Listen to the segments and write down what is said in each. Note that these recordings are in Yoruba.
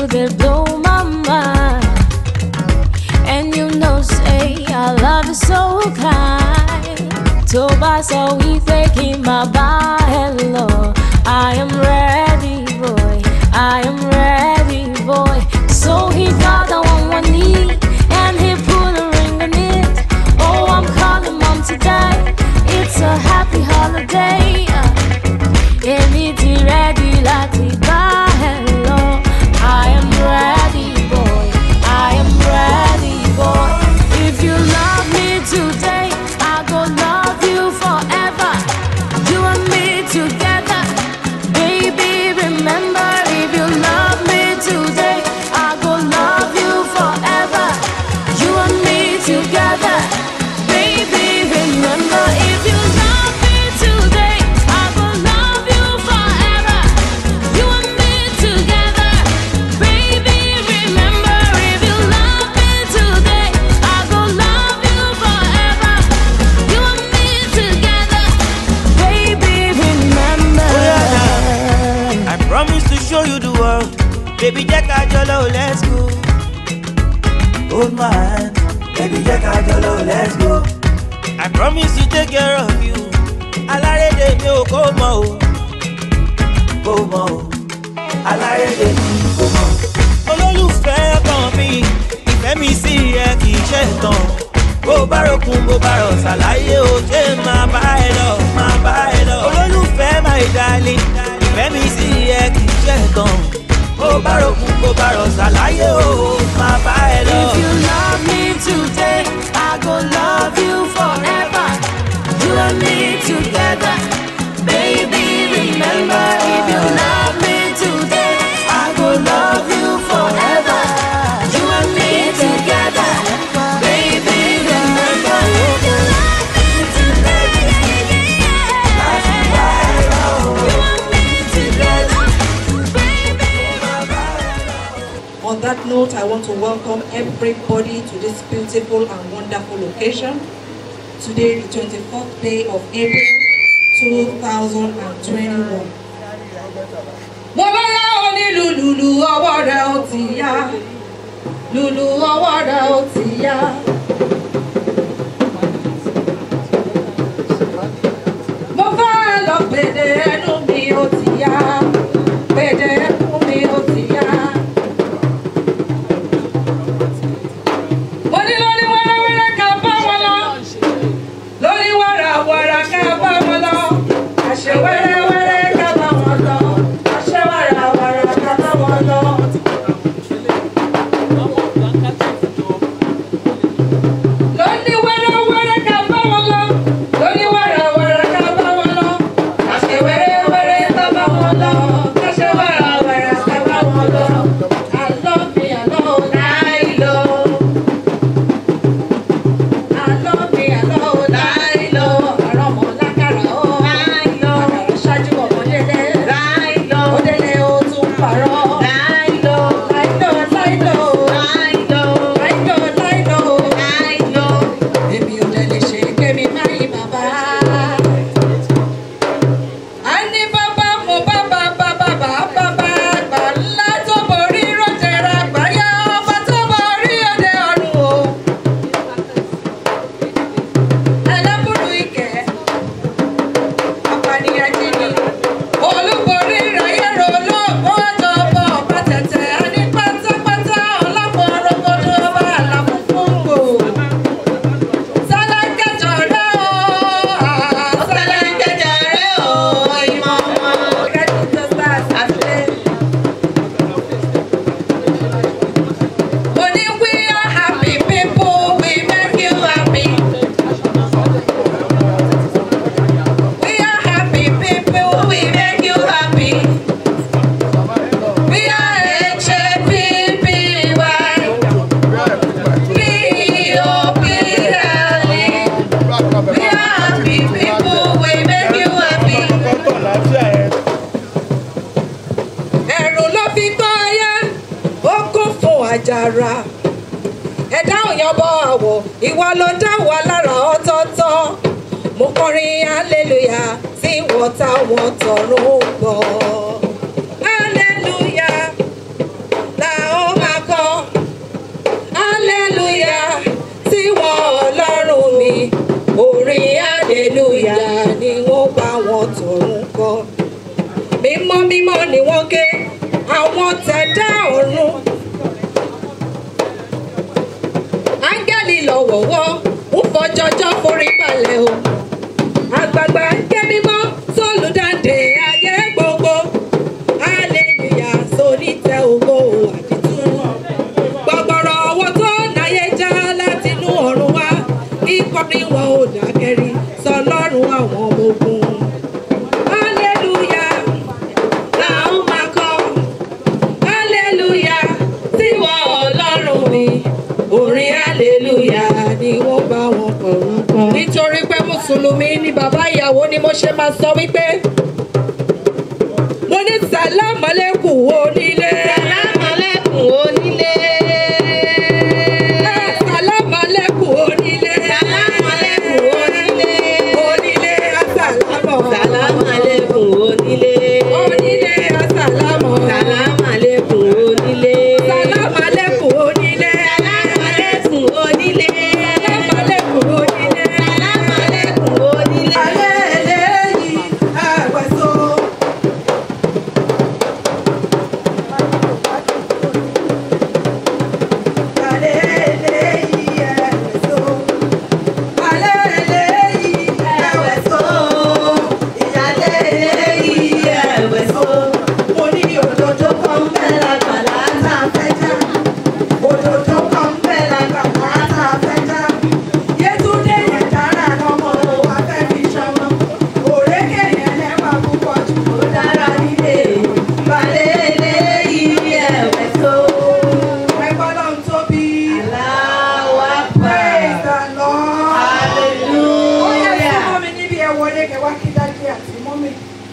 they blow my mind. And you know, say, I love you so kind. tó bá sọ wípé kí n máa bá ẹ lọ. I am ready, boy. I am ready, boy. So he got on one knee and he put a ring on it. Oh, I'm calling mom today. It's a happy holiday. Èmi ti ready láti bá ẹ lọ. I am ready, boy. I am ready, boy. If you love me today, I go love you forever. You and me together, baby. Remember, if you love me today, I go love you forever. You and me together, baby. Remember, if you love me today, I go love you forever. You and me together, baby. Remember, if you love me today, I go love you forever. You and me together, baby. Remember. I promise to show you the world. Baby, jẹ́ ká jọ lọ, let's go. Hold my hand. Baby, jẹ́ ká jọ lọ, let's go. I promise to take care of you. Alárédè mi ò kó mọ o. Kó mọ o. Alárédè mi kó mọ. Olólùfẹ́ kan mi, ìfẹ́ mi sí ẹ kì í ṣe tán. Bó bá rokun bó bá rọ̀ ṣàlàyé o, ṣé máa bá ẹ lọ, máa bá ẹ lọ. Olólùfẹ́ my darling, ìfẹ́ mi sí ẹ kì í ṣe tán. Bó bá rokun bó bá rọ̀ ṣàlàyé o, máa bá ẹ lọ. If you love me today, I go love you forever. You and me together, baby. Remember, if you love me today, I go love you forever. You and me together, baby. Remember, if you love me today, you and me together, baby. On that note, I want to welcome everybody to this beautiful and wonderful occasion. Today, the 24th day of April 2021. Mo lọ́yà òní lùlùlù ọwọ́ rẹ̀ ó ti yá. Lùlù ọwọ́ rẹ̀ ó ti yá. Mo fẹ́ lọ pèdè ẹnu mi ó ti yá. Pèdè ẹnu mi ó ti yá. Mo ní lórí wẹ́rẹ́wẹ́rẹ́ ká bá wọn lọ. Lórí wàràwàrà ká bá wọn lọ. Àṣẹ wẹ́rẹ́wẹ́rẹ́ ká bá wọn lọ. Àṣẹ wàràwàrà ká bá wọn lọ. Lórí wẹ́rẹ́wẹ́rẹ́ ká bá wọn lọ. Lórí wàràwàrà ká bá wọn lọ. Àṣẹ wẹ́rẹ́wẹ́rẹ́ ká bá wọn lọ. Àṣẹ wàràwàrà ká bá wọn lọ. Àlọ́ mi àlọ́ láì lọ. Àlọ́ mi àlọ́ láì lọ. Àrọ̀ ọmọ lákàrà ó láì lọ. Àkàrà ṣáájú ọmọ délé láì lọ. Ó délé ó tún parọ́ láì lọ. Láì lọ láì lọ. Láì lọ. Láì lọ láì lọ. Láì lọ. Èmi ò dẹ̀ lè ṣe kémi má yí bàbá. A ní bàbá mo bàbá bàbá bàbá àgbà ńlá tó borí rọ̀jẹ̀rẹ̀ àgbáyé ọba tó borí òde ọ̀run o. Ẹlẹ́bùrú ìkẹ́, apànìyàn jìnnì, olúborí ìráyèrò olóògbé ọjọ́bọ̀ ọba tẹ̀tẹ̀, a ní pátápátá ọlọ́pọ̀ ọ̀rọ̀gbọ́dọ̀ ọba àlàmú fún gbò. Sálángẹ́jọ rẹ̀ o, sálángẹ́jọ rẹ̀ o, ìmọ̀ wọn. Kẹ́tù tó sáà sílẹ̀. Mo ní we are happy people, we make you happy. We are happy people, we make you happy. We are H-A-P-P-Y. P-O-P-L-E. We are happy people, we make you happy. Ẹ̀rù ló fi gbọ́ ayé, ó kún fún àjàrà. Ẹ̀dá òyìnbó àwọ̀, ìwà ló dá wa lára ọ̀tọ̀ọ̀tọ̀. Mo kọrin hallelujah sí wọ́n táwọn tọ̀run gbọ́. Hallelujah, la àwọn tọ̀run kọ́ mímọ́ mímọ́ ni wọ́n ké àwọn tẹ̀dá ọ̀run áńgẹ́lì lọ́wọ́wọ́ ń fọjọ́jọ́ forí balẹ̀ o àgbààgbà ń ké mímọ́ sólùdáǹdè ayé gbogbo hallelujah sonítẹ̀ ògo àdìtú gbọgbọrọ ọwọ́ tó náyé já látinú ọ̀run wá kíkọrin wọn ò dákẹ́rí sọlọ́run àwọn ọmọ ogun hallelujah làwọn máa kọ hallelujah tiwọ ọlọ́run mi orin hallelujah ni wọ́n bá wọn kọ̀ọ̀rọ̀ kan. nítorí pé mùsùlùmí ni bàbá ìyàwó ni mo ṣe máa sọ wípé mo ní sàlámàlẹ́kùn onílé. Sàlámàlẹ́kùn onílé. Sàlámàlẹ́kùn onílé. Sàlámàlẹ́kùn onílé. Onílé asàlámọ̀. Sàlámàlẹ́kùn onílé. Onílé asàlámọ̀. Sàlámàlẹ́kùn onílé. Sàlámàlẹ́kùn onílé. Sàlámàlẹ́kùn onílé. Sàlámàlẹ́kùn onílé. Sàlámàlẹ́kùn onílé. Alẹ́ eléyìí àwẹ̀sọ. Alẹ́ eléyìí àwẹ̀sọ. Alẹ́ eléyìí àwẹ̀sọ. Ìyálé eléyìí àwẹ̀sọ. Mo ní òdòdó kan bẹ́ẹ̀ lágbàlá tá a fẹ́ já. Òdòdó kan bẹ́ẹ̀ lágbàlá tá a fẹ́ já. Yétúndé yẹn dára lọ́mọ wa fẹ́ fi ṣọmọ. Òrékè yẹn lẹ́wà púpọ̀ jù ó dára nílé. Balẹ̀ eléyìí ẹ̀wẹ̀ tó. Ẹgbọ́n náà ń tóbi. Allahu Praise Akbar. the Lord. Ó yẹ kí Hallelujah. mọ́mi níbi ẹ̀ wọlé kẹ́ wá kí dájú àti mọ́mi.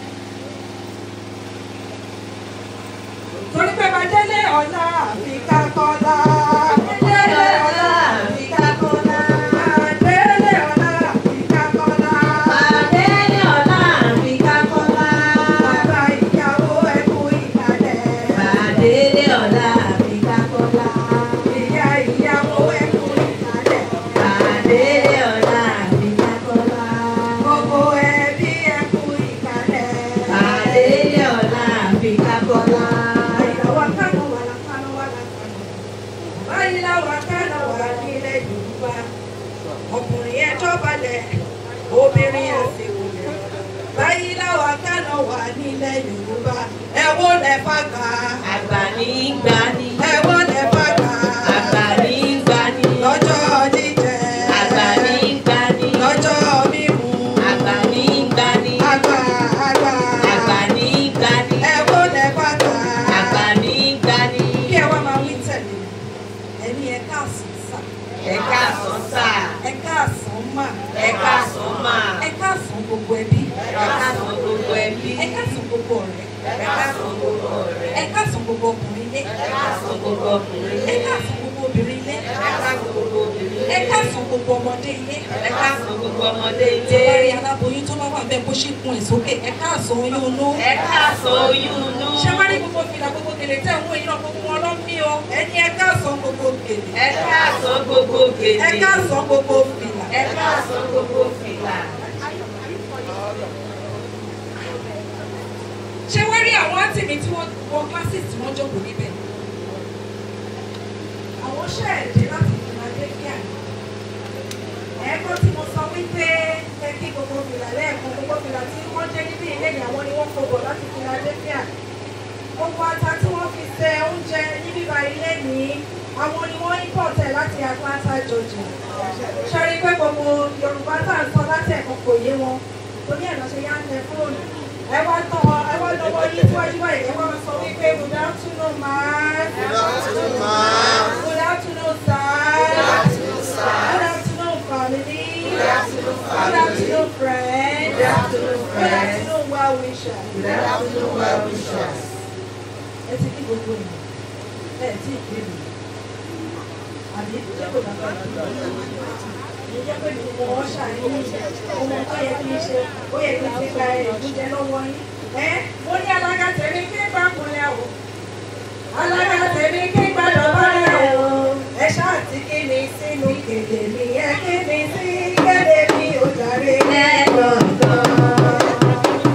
Torí pé máa délé ọ̀la àfi ká kọ́lá. Délé ọ̀la àfi ká kọ́lá. Délé ọ̀la àfi ká kọ́lá. Adélé ọ̀la àfikà kọ́lá. Bàbá ìyàwó ẹ kú ìkàlẹ̀. Adélé ọ̀la àfikà kọ́lá. Ìyá ìyàwó ẹ kú ìkàlẹ̀. Adélé ọ̀la àfikà kọ́lá. Gbogbo ẹbí ẹ kú ìkàlẹ̀. Adélé ọ̀la àfikà kọ́lá. Àyàwó akánú wà lákánú wà lákánú. Báyìí láwọn akánú wà nílẹ̀ Yorùbá. Ọkùnrin ẹ dọ̀bálẹ̀, obìnrin ẹ sì wulẹ̀. Báyìí láwọn akánú wà nílẹ̀ Yorùbá. Ẹ wó lẹ fàgbà. Àgbà ní gbani. Ẹ wó lẹ fàgbà. Àgbà ní gbani. Lọ́jọ́ jíjẹ. Àgbà ní gbani. Lọ́jọ́ mímu. Àgbà ní gbani. Àgbà àgbà. Àgbà ní gbani. Ẹ wó lẹ fàgbà. Àgbà ní gbani. Kí ẹ wá máa wí tẹ̀lé. Ẹni ẹ káàsán sà. Ẹ káàsán sà. Ẹ káàsán mà. Ẹ káàsán mà. Ẹ káàsán gbogbo ẹbí. Ẹ káàsán gbogbo ẹbí. Ẹ káàsán gbogbo ọ̀rẹ́. Ẹ káàsán gbogbo ọ̀rẹ́. Ẹ káàsán gbogbo ọkùnrin ilé. Ẹ káàsán gbogbo ọkùnrin Ẹ ilé. káàsán gbogbo obìnrin ilé. Ẹ káàsán gbogbo obìnrin Ẹ ilé. káàsán gbogbo ọmọdé ilé. Ẹ káàsán gbogbo ọmọdé Tí bá rí ilé. aláboyún tó bá wà bẹ́ẹ̀ bó ṣe kun ẹ̀ sókè. Ẹ káàsán oyún inú. Ẹ káàsán oyún inú. Ṣé wá rí gbogbo fìlà gbogbo gèlè tẹ̀ ń wọ iná gbogbo wọn lọ́ mí o? Ẹni ẹ káàsán gbogbo gèlè. Ẹ káàsán gbogbo gèlè. Ẹ káàsán gbogbo fìlà. Ẹ káàsán gbogbo fìlà. ṣé wọ́n rí àwọn àǹtí mi tí wọ́n wọ classes tí wọ́n jókòó níbẹ̀ àwọn ṣẹ̀ẹ̀dẹ̀ láti Philadelphia ẹ̀ẹ́kọ́ tí mo sọ wípé ẹ kí gbogbo fìlà lẹ́ẹ̀kan gbogbo fìlà tí wọ́n jẹ́ níbí ilé ìyàwó ni wọ́n kọ̀bọ̀ láti Philadelphia gbogbo ata tí wọ́n fi ṣe oúnjẹ ní bíbá ilé ní àwọn ni wọ́n import ẹ̀ láti Atlanta Georgia ṣe rí pé gbogbo Yorùbá tá à ń sọ láti ẹ̀kọ́ kò yé wọn torí ẹ̀ lọ́ ṣe yá ń tẹ fóònù ẹ wá tán ọ ẹ wá lọ́wọ́ yín síwájú báyìí ẹ wá sọ wípé good afternoon ma. good afternoon ma. good afternoon sir. good afternoon sir. good afternoon family. good afternoon family. good afternoon friends. good afternoon friends. good afternoon well wishers. good afternoon well wishers. ẹ ti kí gbogbo ènìyàn ẹ ti kí mi àbí ṣé kò dábàá mo jẹ́ pé gbogbo wọn ṣàyẹ̀wò ohun tó yẹ kí n ṣe ó yẹ kí n ti gba ìdújẹ lọ́wọ́ yín. ẹ mo ní alága tèmi kí n bá kunlẹ̀ o alága tèmi kí n gbàdọ̀ bọ́lẹ̀ o ẹ ṣáà ti kí mi sínú kéde mi ẹ kí mi sí kéde mi ò jàre lẹ́gbọ̀ngàn.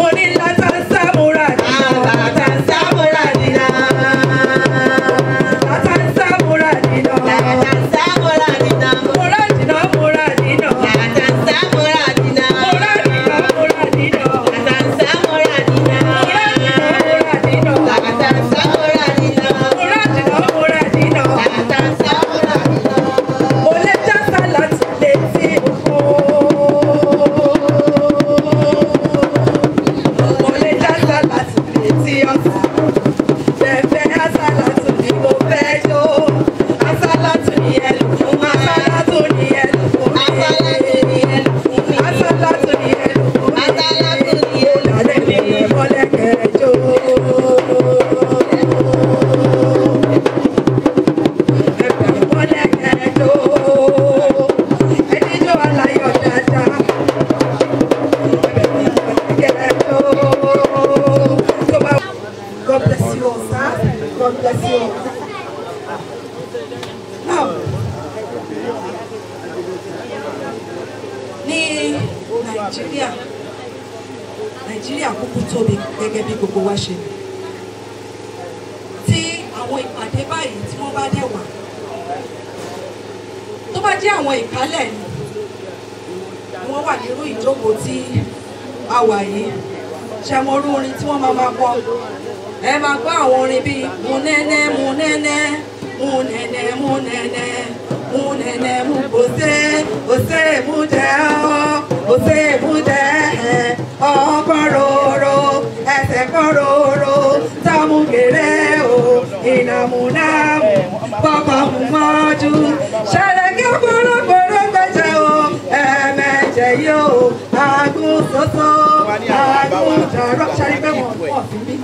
mo ní látàǹsá múra nínà. látàǹsá múra nínà. látàǹsá múra nínà. látàǹsá múra nínà. múra nínà múra nínà. látàǹsá múra nínà. múra nínà múra nínà. látàǹsá múra nínà. múra nínà múra nínà. látàǹsá múra nínà. múra nínà múra nínà. látàǹsá múra nínà. mo lè já sálàtì létí òkú. mo lè já sálàtì létí ọ̀sán. Fẹ́fẹ́ asálàtù ni mo fẹ́ jó. Asálàtù ni ẹlù fún mi. Asálàtù ni ẹlù fún mi. Asálàtù ni ẹlù fún mi. Asálàtù ni ẹlù fún mi. Asálàtù ni ẹlù fún mi. Lálẹ́ mi lè mọ́lẹ́kẹ̀ jó. Ẹ̀fẹ̀ mọ́lẹ́kẹ̀ jó. Ẹni jó aláyọ̀ dáadáa. Ẹ̀fẹ̀ mọ́lẹ́kẹ̀ jó. Tó bá God bless you all, sir. God bless you all. Now, ní Nàìjíríà, Nàìjíríà kúkú tóbi gẹ́gẹ́ bí gbogbo wa ṣe. Tí àwọn ìpàdé báyìí tí wọ́n bá dẹ̀ wà, tó bá jẹ́ àwọn ìkálẹ̀ ni, wọ́n wà nírú ìjókòó tí a wà yìí. Ṣé mo rú orin tí wọ́n máa máa kọ? ẹ máa gbọ́ àwọn orin bíi mu nẹ́nẹ́ mu nẹ́nẹ́ mu nẹ́nẹ́ mu nẹ́nẹ́ mu nẹ́nẹ́ mu òsè òsè mu jẹ́ ọ́ òsè mu jẹ́ ẹ̀ ọkọ̀ rorò ẹsẹ̀ kọ̀ rorò támú kéré o ìnàmú náàmú pọ̀pọ̀ mú mọ́jú ṣẹlẹ̀ kí ọ̀pọ̀lọpọ̀ gbẹ̀jẹ̀ o ẹ̀ẹ̀mẹ̀jẹ̀ yóò agún soso agún jọ̀rọ̀ ṣẹ́ni pé wọ́n pọ̀ sí mi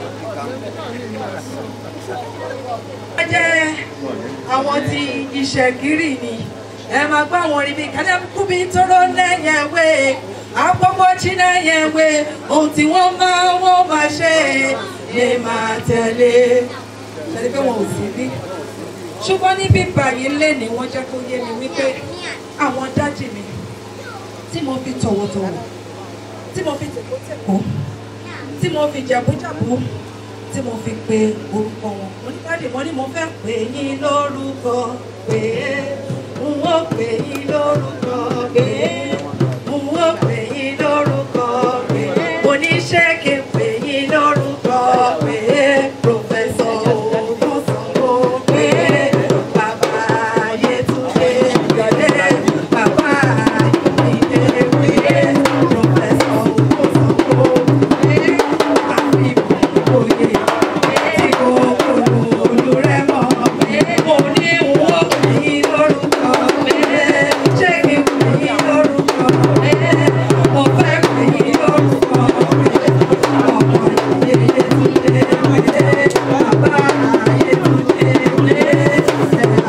wọ́n jẹ́ àwọn tí ìṣẹ̀gírì ni ẹ máa gbọ́ àwọn orin bíi kálẹ́kùbí tóró lẹ́yẹ̀wé àpòpọ̀ chinẹ́yẹ̀wé ohun tí wọ́n máa wọ́n máa ṣe lè máa tẹ̀lé ṣẹlẹ̀ pé wọn ò sí bí ṣùgbọ́n níbí báyìí lé ní wọ́n jẹ́ kó yé mi wípé àwọn dájì mi tí mo fi tọ̀wọ̀tọ̀wọ̀ tí mo fi tẹ̀kọ́tẹ̀kọ́ tí mo fi jàbújàbú tí mo fi pe orúkọ wọn mo ní dáàdì mo ní mo fẹ́ pè yín lórúkọ pé n ó pè yín lórúkọ pé n ó pè yín lórúkọ pé mo ní ṣé kí n pè yín lórúkọ pé pòfẹ́sọ̀ Ògúnṣàngó pé bàbá Yétúndé Ìgbàdé bàbá Ìdílé pé pòfẹ́sọ̀ Ògúnṣàngó pé àfihàn òye tí kò kúrò olùrẹ́mọ̀ mo ní wọ́n pè yín lórúkọ pé ṣé kí n pè yín lórúkọ pé mo fẹ́ pè yín lórúkọ pé ọmọ ìyẹyẹ túnde pé bàbá Ayétúndé pé ẹ̀rọ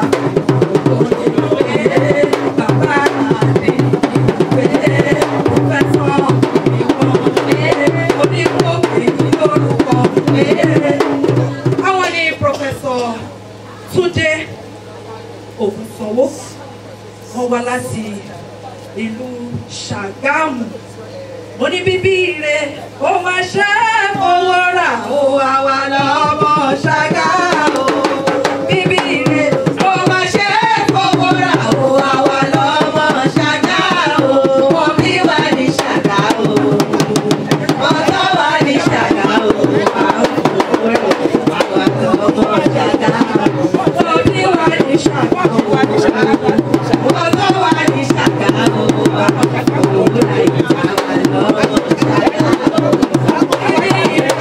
òye pé bàbá Adéyìn pé pòfẹ́sọ̀ ìwọ̀n pé oníkó pè yín lórúkọ pé àwọn ní pòfẹ́sọ̀ Túndé Ògúnsanwó wọ́n wá láti ìlú Ṣàgámù mo ní bíbí ire ó máa ṣe é fowó rà ó àwa lọ́mọ Ṣàgámù bíbí ire ó máa ṣe é fowó rà ó àwa lọ́mọ Ṣàgámù wọ́n bí wà ní Ṣàgámù ọjọ́ wà ní Ṣàgámù àwọn lọ́mọ Ṣàgámù wọ́n bí wà ní Ṣàgámù ọjọ́ wà ní Ṣàgámù àwọn lọ́mọ Ṣàgámù.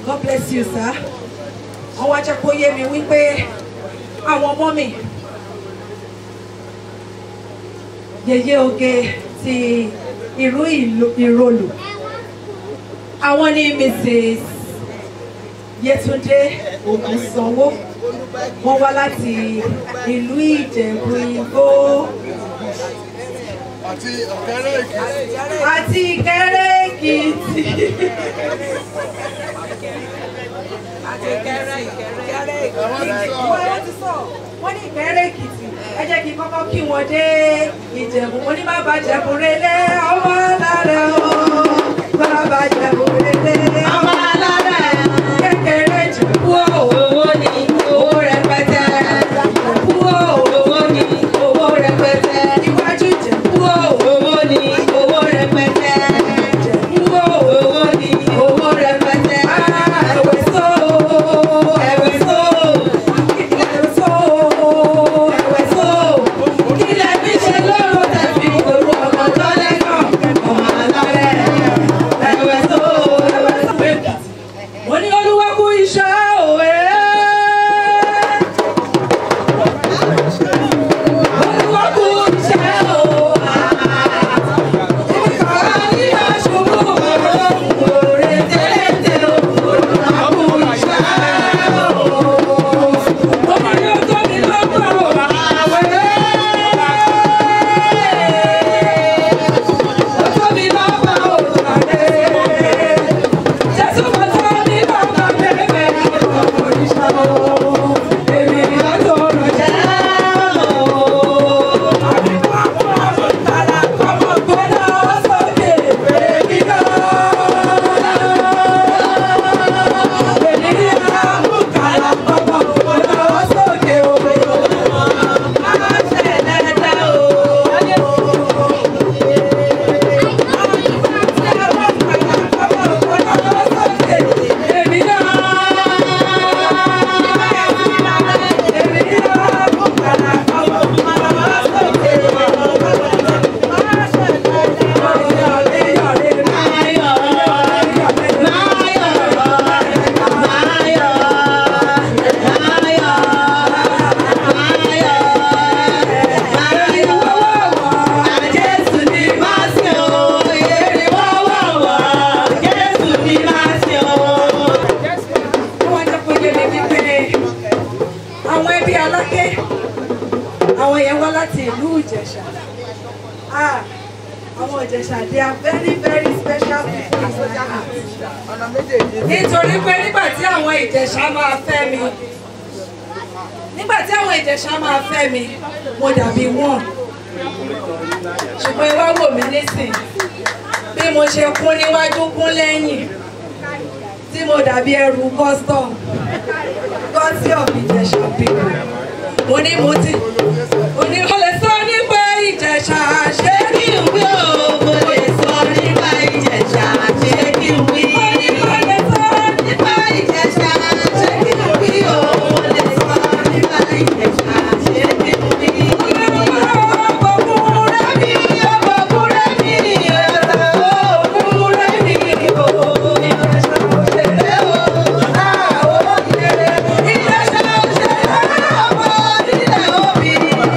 God bless you sir wọ́n wá jẹ́ kó yé mi wípé àwọn ọmọ mi yèyé oge ti ìlú ìlú- ìrọlù àwọn ní Mrs. Yétúndé Ògúnsanwó wọ́n wá láti ìlú Ìjẹ̀bú Igbó àti ọ̀kẹ́rẹ́ èkìtì. àti Ìkẹrẹ́ Èkìtì. wọ́n ti sọ wọ́n ní Ìkẹrẹ́ Èkìtì ẹ jẹ́ kí n kọ́kọ́ kí wọn dé Ìjẹ̀bú mo ní bàbá Jẹ̀bú relé ọmọ alárẹ̀ o bàbá Jẹ̀bú relé ọmọ alárẹ̀ kékeré Jẹ̀bú o owó ni owó rẹpẹtẹ Jẹ̀bú o owó ni owó rẹpẹtẹ iwájú Jẹ̀bú o owó ni owó rẹpẹtẹ Jẹ̀bú o owó ni owó rẹpẹtẹ ẹ̀wẹ̀ só ẹ̀wẹ̀ só ẹ̀wẹ̀ só ẹ̀wẹ̀ só kílẹ̀ fi ṣe lóru tẹ̀fí òru ọmọ tó lẹ́kọ̀ọ́ ọmọ alárẹ̀ ẹ̀wẹ̀ só ẹ̀wẹ̀ só. mo ní olúwa kú iṣẹ́ òwe. olúwa kú iṣẹ́ òwe. wọ́n jẹ́ kó yé mi wípé àwọn ẹbí aláké àwọn yẹn wá láti ìlú ìjẹ̀ṣà Ah, àwọn ìjẹ̀ṣà they are very very special people in my heart. nítorí pé nígbà tí àwọn ìjẹ̀ṣà máa fẹ́ mi nígbà tí àwọn ìjẹ̀ṣà máa fẹ́ mi mo dàbí wọ́n ṣùgbọ́n ẹ wá wò mí nísìn bí mo ṣe kún níwájú kún lẹ́yìn tí mo dàbí ẹrù custom gọ́sí of Ìjẹ̀ṣà people mo ní mo ti mo ní mo lè sọ nípa Ìjẹ̀ṣà ṣé kí n wí o mo lè sọ nípa Ìjẹ̀ṣà ṣé kí n wí. mo ní mo lè sọ nípa Ìjẹ̀ṣà ṣé kí n wí o mo lè sọ nípa Ìjẹ̀ṣà ṣé kí n wí. ọkọ̀kùnrin mi ọkọ̀kùnrin mi ọkọ̀kùnrin mi o Ìjẹ̀ṣà òṣèré o àwọn òṣèré Ìjẹ̀ṣà òṣèré ọmọ nílẹ̀ òbí.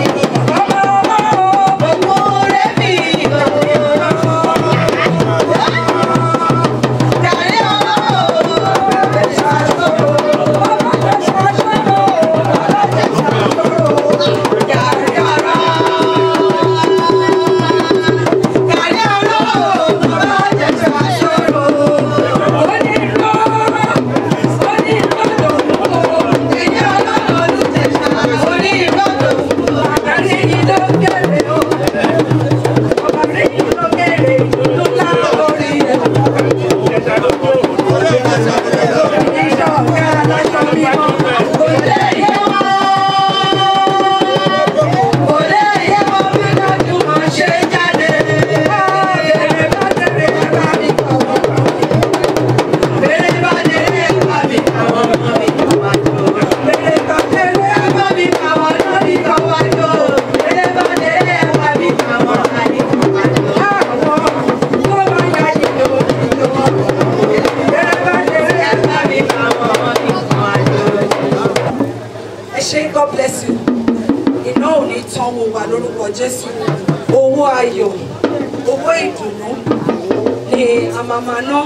ṣé god bless you iná ò ní tán wo wà lórúkọ jésù owó ayọ̀ owó ìdùnnú ni a máa máa ná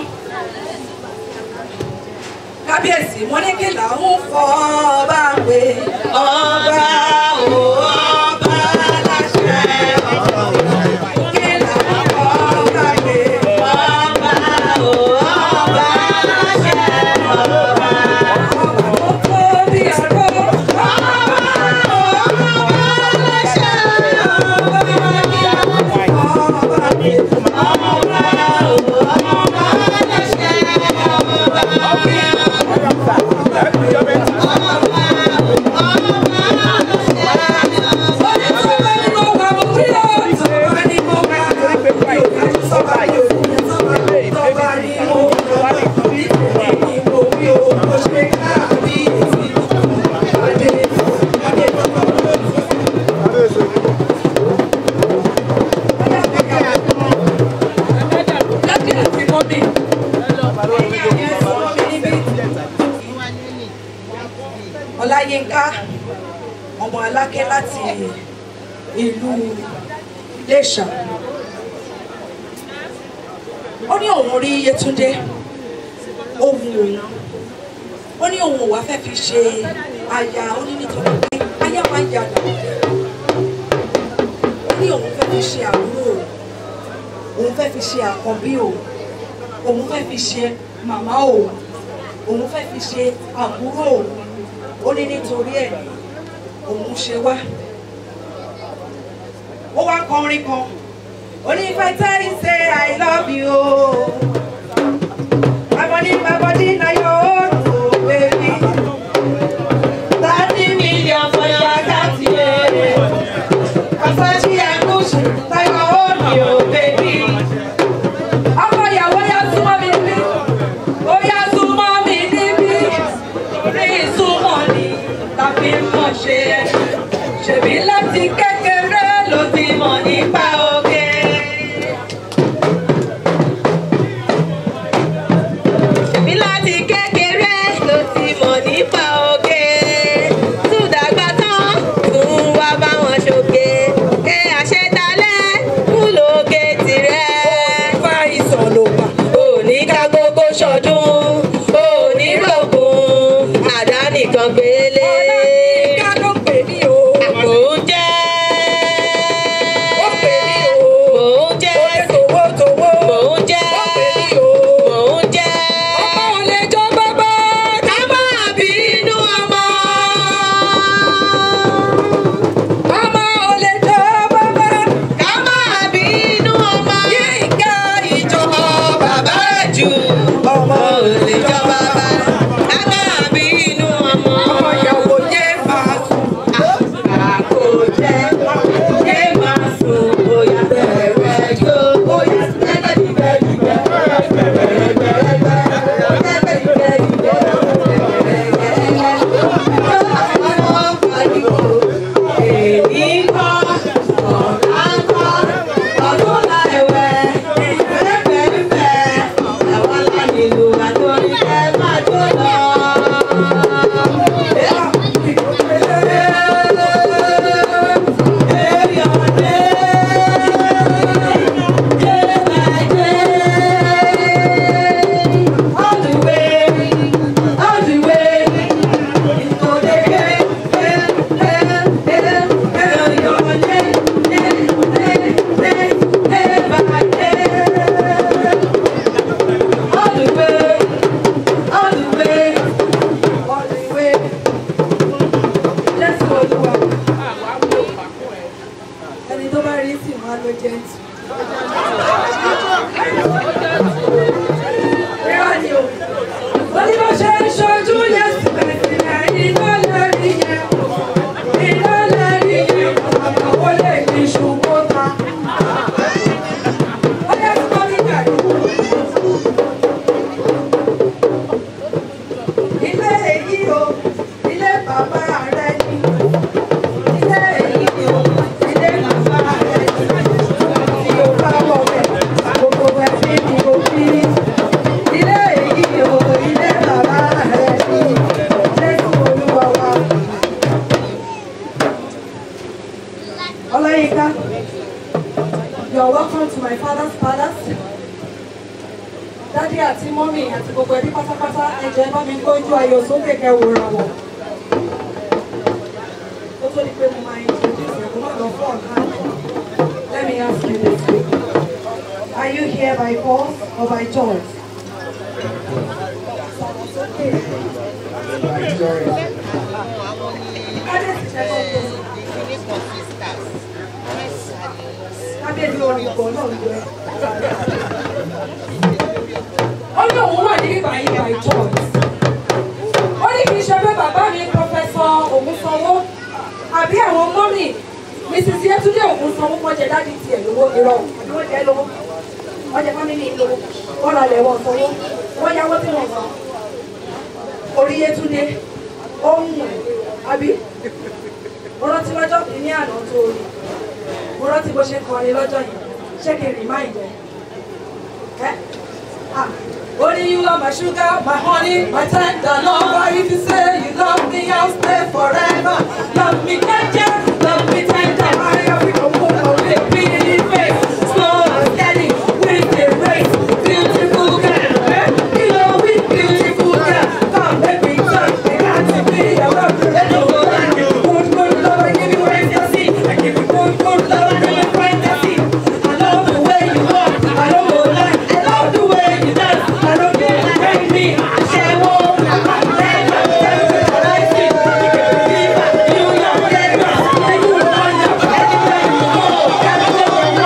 kábíyèsí wọn ní kí làwọn fọ ọba pé ọba ò ọba láṣẹ kí làwọn fọ ọba pé ọba ò ọba láṣẹ ọba ó kó bí ọ̀rọ̀ ọba ò ọba láṣẹ ọba kí làwọn fọ ọba pé ọba ò ọba láṣẹ ọba. Ọláyínká ọmọ Alákẹ́ láti ìlú Iléṣà ó ní òun rí Yétúndé ohun òun ó ní òun ò wá fẹ́ fi ṣe aya ó ní nítorí pé aya máa ń yàgò ó ní òun fẹ́ fi ṣe àbúrò òun fẹ́ fi ṣe àkọ́bí òun òun fẹ́ fi ṣe màmá òun òun fẹ́ fi ṣe àbúrò òun ó ní nítorí ẹ̀ ní òun ṣe wá ó wá kọrin kan ó ní if I tell you say I love you my body my body na your own oh baby thirty million for your account yeah Versace and Gucci na your own oh baby ọkọ ìyàwó yá súnmọ́ mi níbí ó yá súnmọ́ mi níbí rí ìsúnmọ́ ni tàbí mọ̀ ṣe é ṣèbí láti kékeré ló ti mọ̀ nípa oge. ṣèbí láti kékeré. àti gbogbo ẹbí pátápátá ẹ̀jẹ̀ bá mi gbójú ayọ̀ sókè kẹwòrán wọn. ó tó di pé mo máa introduce ẹ̀ kó má lọ fún ọ̀gá Let me ask you this quickly. Are you here by force or by choice? Kábíyèsí orin ìgbọ̀n náà ń gbẹ. Ó ní òun wà ní ìbàyí by choice. Ó ní kì í ṣe pé bàbá mi pọfẹsọ Ògúnsanwó àbí àwọn mọ́mì Mrs. Yetunde Ògúnsanwó wọ́n jẹ dájú tiẹ̀ lówó irọ́ àbí wọ́n jẹ́ lówó. Wọ́n jẹ fámìlì lówó. Wọ́n ra lẹ̀ wọ́n sanwó. Wọ́n yáwó tí wọ́n san. Orí Yetunde ó ń mú ẹ̀ àbí mo rántí lọ́jọ́ kìíní àná tó rí mo rántí bó ṣe kọrin lọ́jọ́ yìí ṣé kí n remind ẹ. ẹ ah Only you are my sugar, my honey, my tender lover. If you say you love me, I'll stay forever. Love me tender, love me tender. I have become one of the pretty face. Slow and steady, with the race. Beautiful girl, eh? You know we beautiful girl. Come, let me touch, they got to be around. Let me go like you. Good, good love, I give you ecstasy. I give you good, good love, I give you fantasy. I love the way you walk, I don't go lie. I love the way you dance, I don't get to break me. I share more, I tell you, tell you, what I see. You can be my, you your flavor. Then you run up, anytime you go. Gotta go, no,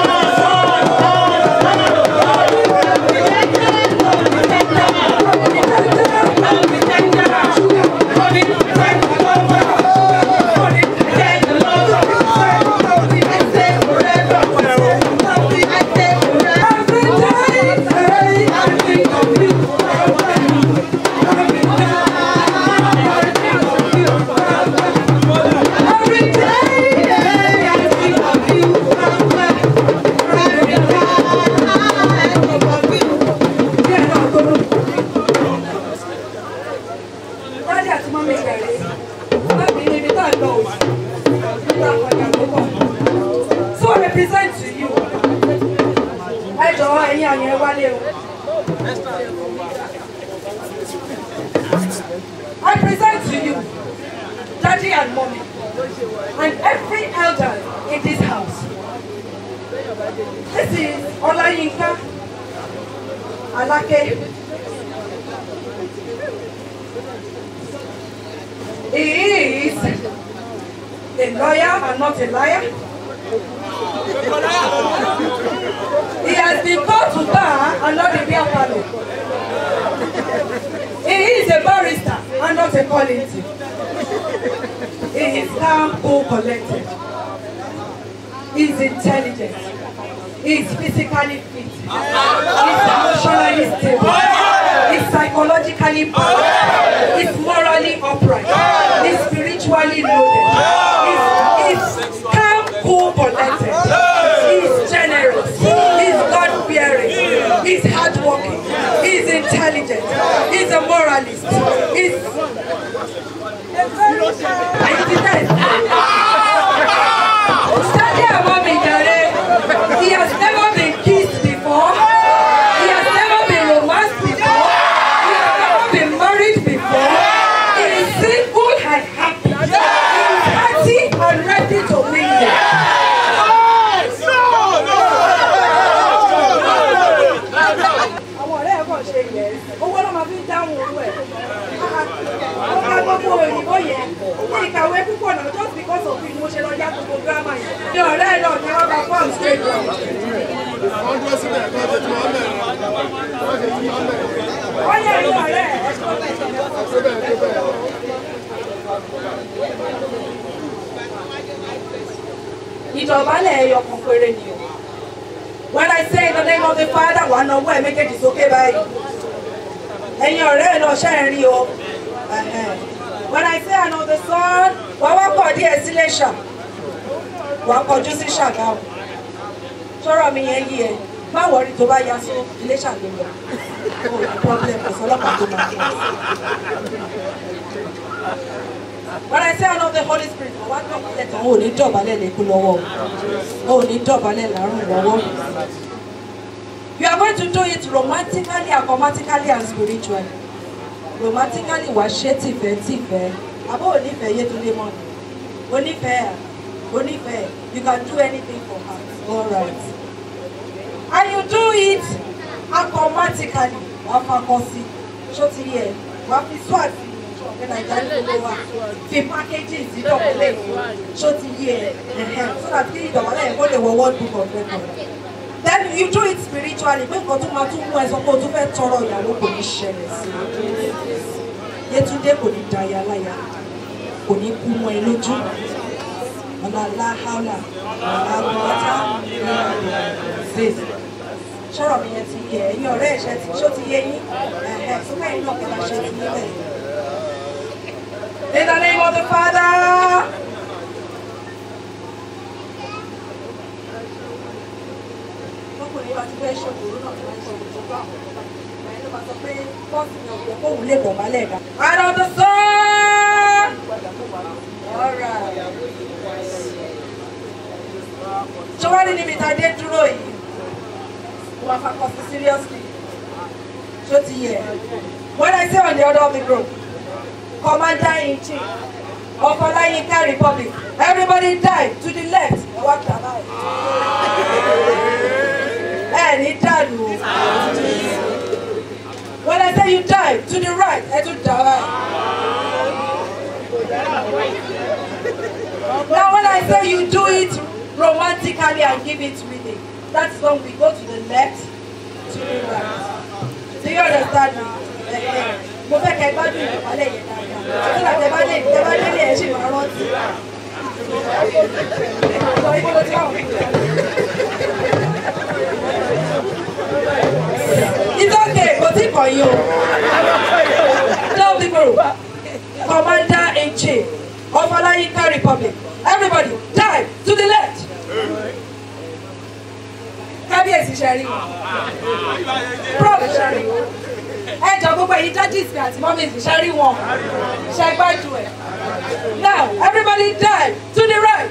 Dájú àti mọ́mí ìgbàlè, láti ibi tá a lọ òsì, nígbà kọjá tó bọ̀. So I represent to you. Ẹ jọ̀wọ́ ẹ̀yin àyẹ̀ wálé o. I present to you, Daddy and Mommy, and every elder in this house. This is Olayinka Alake. He is a lawyer and not a liar. He has been called to bar and not a beer parlor. He is a barrister and not a quality. He is calm, cool, collected. He is intelligent. He is physically fit. He is emotionally stable. He is psychologically balanced. He is morally upright. He is spiritually loaded. He is, he is calm, cool, collected. He is generous. He is God-fearing. He is hardworking. He is intelligent. He is a moralist. He is a very Study about me, Jare. He has never been kissed before. He has never been romanced before. He has never been married before. He is single and happy. He is hearty and ready to mingle. àwọn ọ̀rẹ́ ẹ̀ kàn ṣe yẹ owó ló máa fi ń dáhùn owó ẹ̀ ó ká gbogbo òyìnbó yẹn ní ìkàwé púpọ̀ náà just because of it mo ṣe lọ yá gbogbo gírámà yẹn ní ọ̀rẹ́ ẹ̀ náà ni wọ́n bá fọ́ọ̀mù straight down. wọ́n dúró síbẹ̀ kí wọ́n ṣe tí wọ́n bẹ̀rẹ̀ wọ́n ṣe tí wọ́n bẹ̀rẹ̀ wọ́n yẹ ní ọ̀rẹ́ ẹ̀ síbẹ̀ síbẹ̀. ìdọ̀bálẹ̀ ẹyọ kan péré ni o. When I say in the name of the Father, wà á náwó ẹ̀ méjèèjì sókè báyìí. Ẹ̀yin ọ̀rẹ́ ẹ̀ náà ṣe ń rí o. Ẹ̀hẹ̀n. When I say I know the Son, wà á wá pọ̀ díẹ̀ sí Iléṣà. Wà á kọjú sí Ṣàgámù. Sọ̀rọ̀ mi yẹn yí ẹ. Má wọrí tó bá ya sí Iléṣà ló lọ. O ò ní problem kò sọ́lọ́pàá tó máa kọ́. When I say I know the Holy Spirit, mo wá dọ̀bálẹ̀ tán, o ò ní dọ̀bálẹ̀ lẹ́kú lọ́wọ́ o. O ò ní dọ̀bálẹ̀ lárùn lọ́wọ́. You are going to do it romantically, automatically, and spiritually. Romantically, wà ṣe tìfẹ́ tìfẹ́. Àbọ̀ onífẹ̀ẹ́ Yétúndé mọ́ ni. Onífẹ̀ẹ́ à, onífẹ̀ẹ́. You can do anything for her. All right. And you do it automatically. Wàá fakọ sí. Ṣó ti yẹ? Wàá fi swag sí. Ṣọ̀kẹ́ Nàìjíríà ló wà. Fi packaging sí dọ̀kẹ́lẹ̀ yìí. Ṣó ti yẹ? Ẹ̀hẹ̀. So that kí ìdọ̀kẹ́lẹ̀ yẹn kó lè wọ World Book of Records then you do it spiritually pé nǹkan tó máa tún mú ẹ sọ pé o tún fẹ́ tọrọ ìyàwó kò ní ṣẹlẹ̀ sí i Yétúndé kò ní da ya láya kò ní kú mọ́ ẹ lójú ọ̀làlá haúlà àgbọ̀tá ṣèṣì sọ̀rọ̀ mi yẹn ti yẹ ẹ̀yin ọ̀rẹ́ ẹ̀ṣẹ̀ tí ṣó ti yé yín ẹ̀ẹ́ fún mẹ́rin náà kẹta ṣe ti níbẹ̀. In the name of the Father. ọkùnrin bá ti fẹ́ ṣòkòrò náà tó ń ṣe ìtọ́jú àwọn ọ̀gá ìgbà ló máa sọ pé bọ́ọ̀sì ni ọ̀gbẹ́ kóhùn lè bọ̀ málẹ̀ dá. Out of the sun! Alright. Ṣé wá rí níbi tá a dé dúró yìí? Wọ́n á fakọ sí seriously. Ṣó ti yẹ? When I say on the other of the group, Commander in Chief of Olayinka Republic, everybody die to the left. Ẹ wá kí a báyìí ẹ ní dànù. When I say you die to the right, ẹ tún dà wá. Now when I say you do it romantically and give it rhythm, that's when we go to the left, to the right. Do you understand me? Mo fẹ́ kẹ́ gbádùn ìdọ̀bálẹ̀ yẹn dáadáa. Tí làtẹ̀ bá lè tẹ́ bá délé ẹ̀ ṣì máa rántí. Sọ ibo ló ti wà wọ́n. It's okay, kò tí kọ̀ yín o. Tell the group, Commander in Chief of Olayinka Republic, everybody die to the left. Kábíyèsí ṣẹ́rí. Prof ṣẹ́rí. Ẹ jọ gbogbo èyí judges mi àti mummies ṣẹ́rí wọn. Ṣé gbájú ẹ̀? Now everybody die to the right.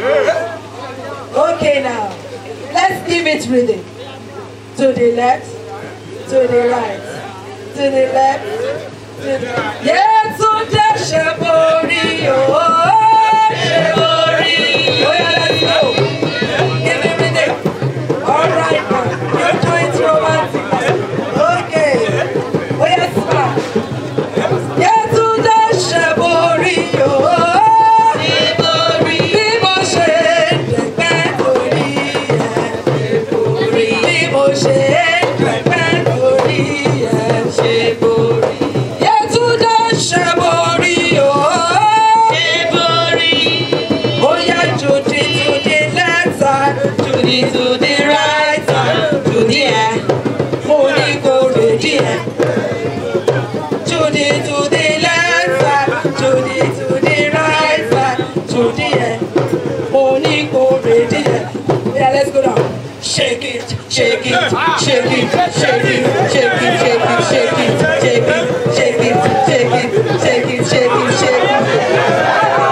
Okay now, let's give it rhythm. To the left to the right, to the left, to the Yétúndé ṣe borí ooo ṣe borí. Oya let's go. Give me rhythm. All right now, you do it romantic. Okay. Oya smile. Yétúndé ṣe borí ooo ṣe borí. Bí mo ṣe dẹ̀gbẹ́ torí ẹ̀ borí. Bí mo ṣe dẹ̀gbẹ́ torí ẹ̀ ṣe borí. Yétúndé ṣe borí ooo ṣe borí. Oya Judy to the left side, Judy to the right side, Judy ẹ̀ mo ní kò rèdí ẹ̀. Judy to the left side, Judy to the right side, Judy ẹ̀ mo ní kò rèdí ẹ̀. Yeah, let's go down. Shake it, shake it, shake it, shake it, shake it, shake it, shake it, shake it, shake it, shake it, shake it, shake it, shake it.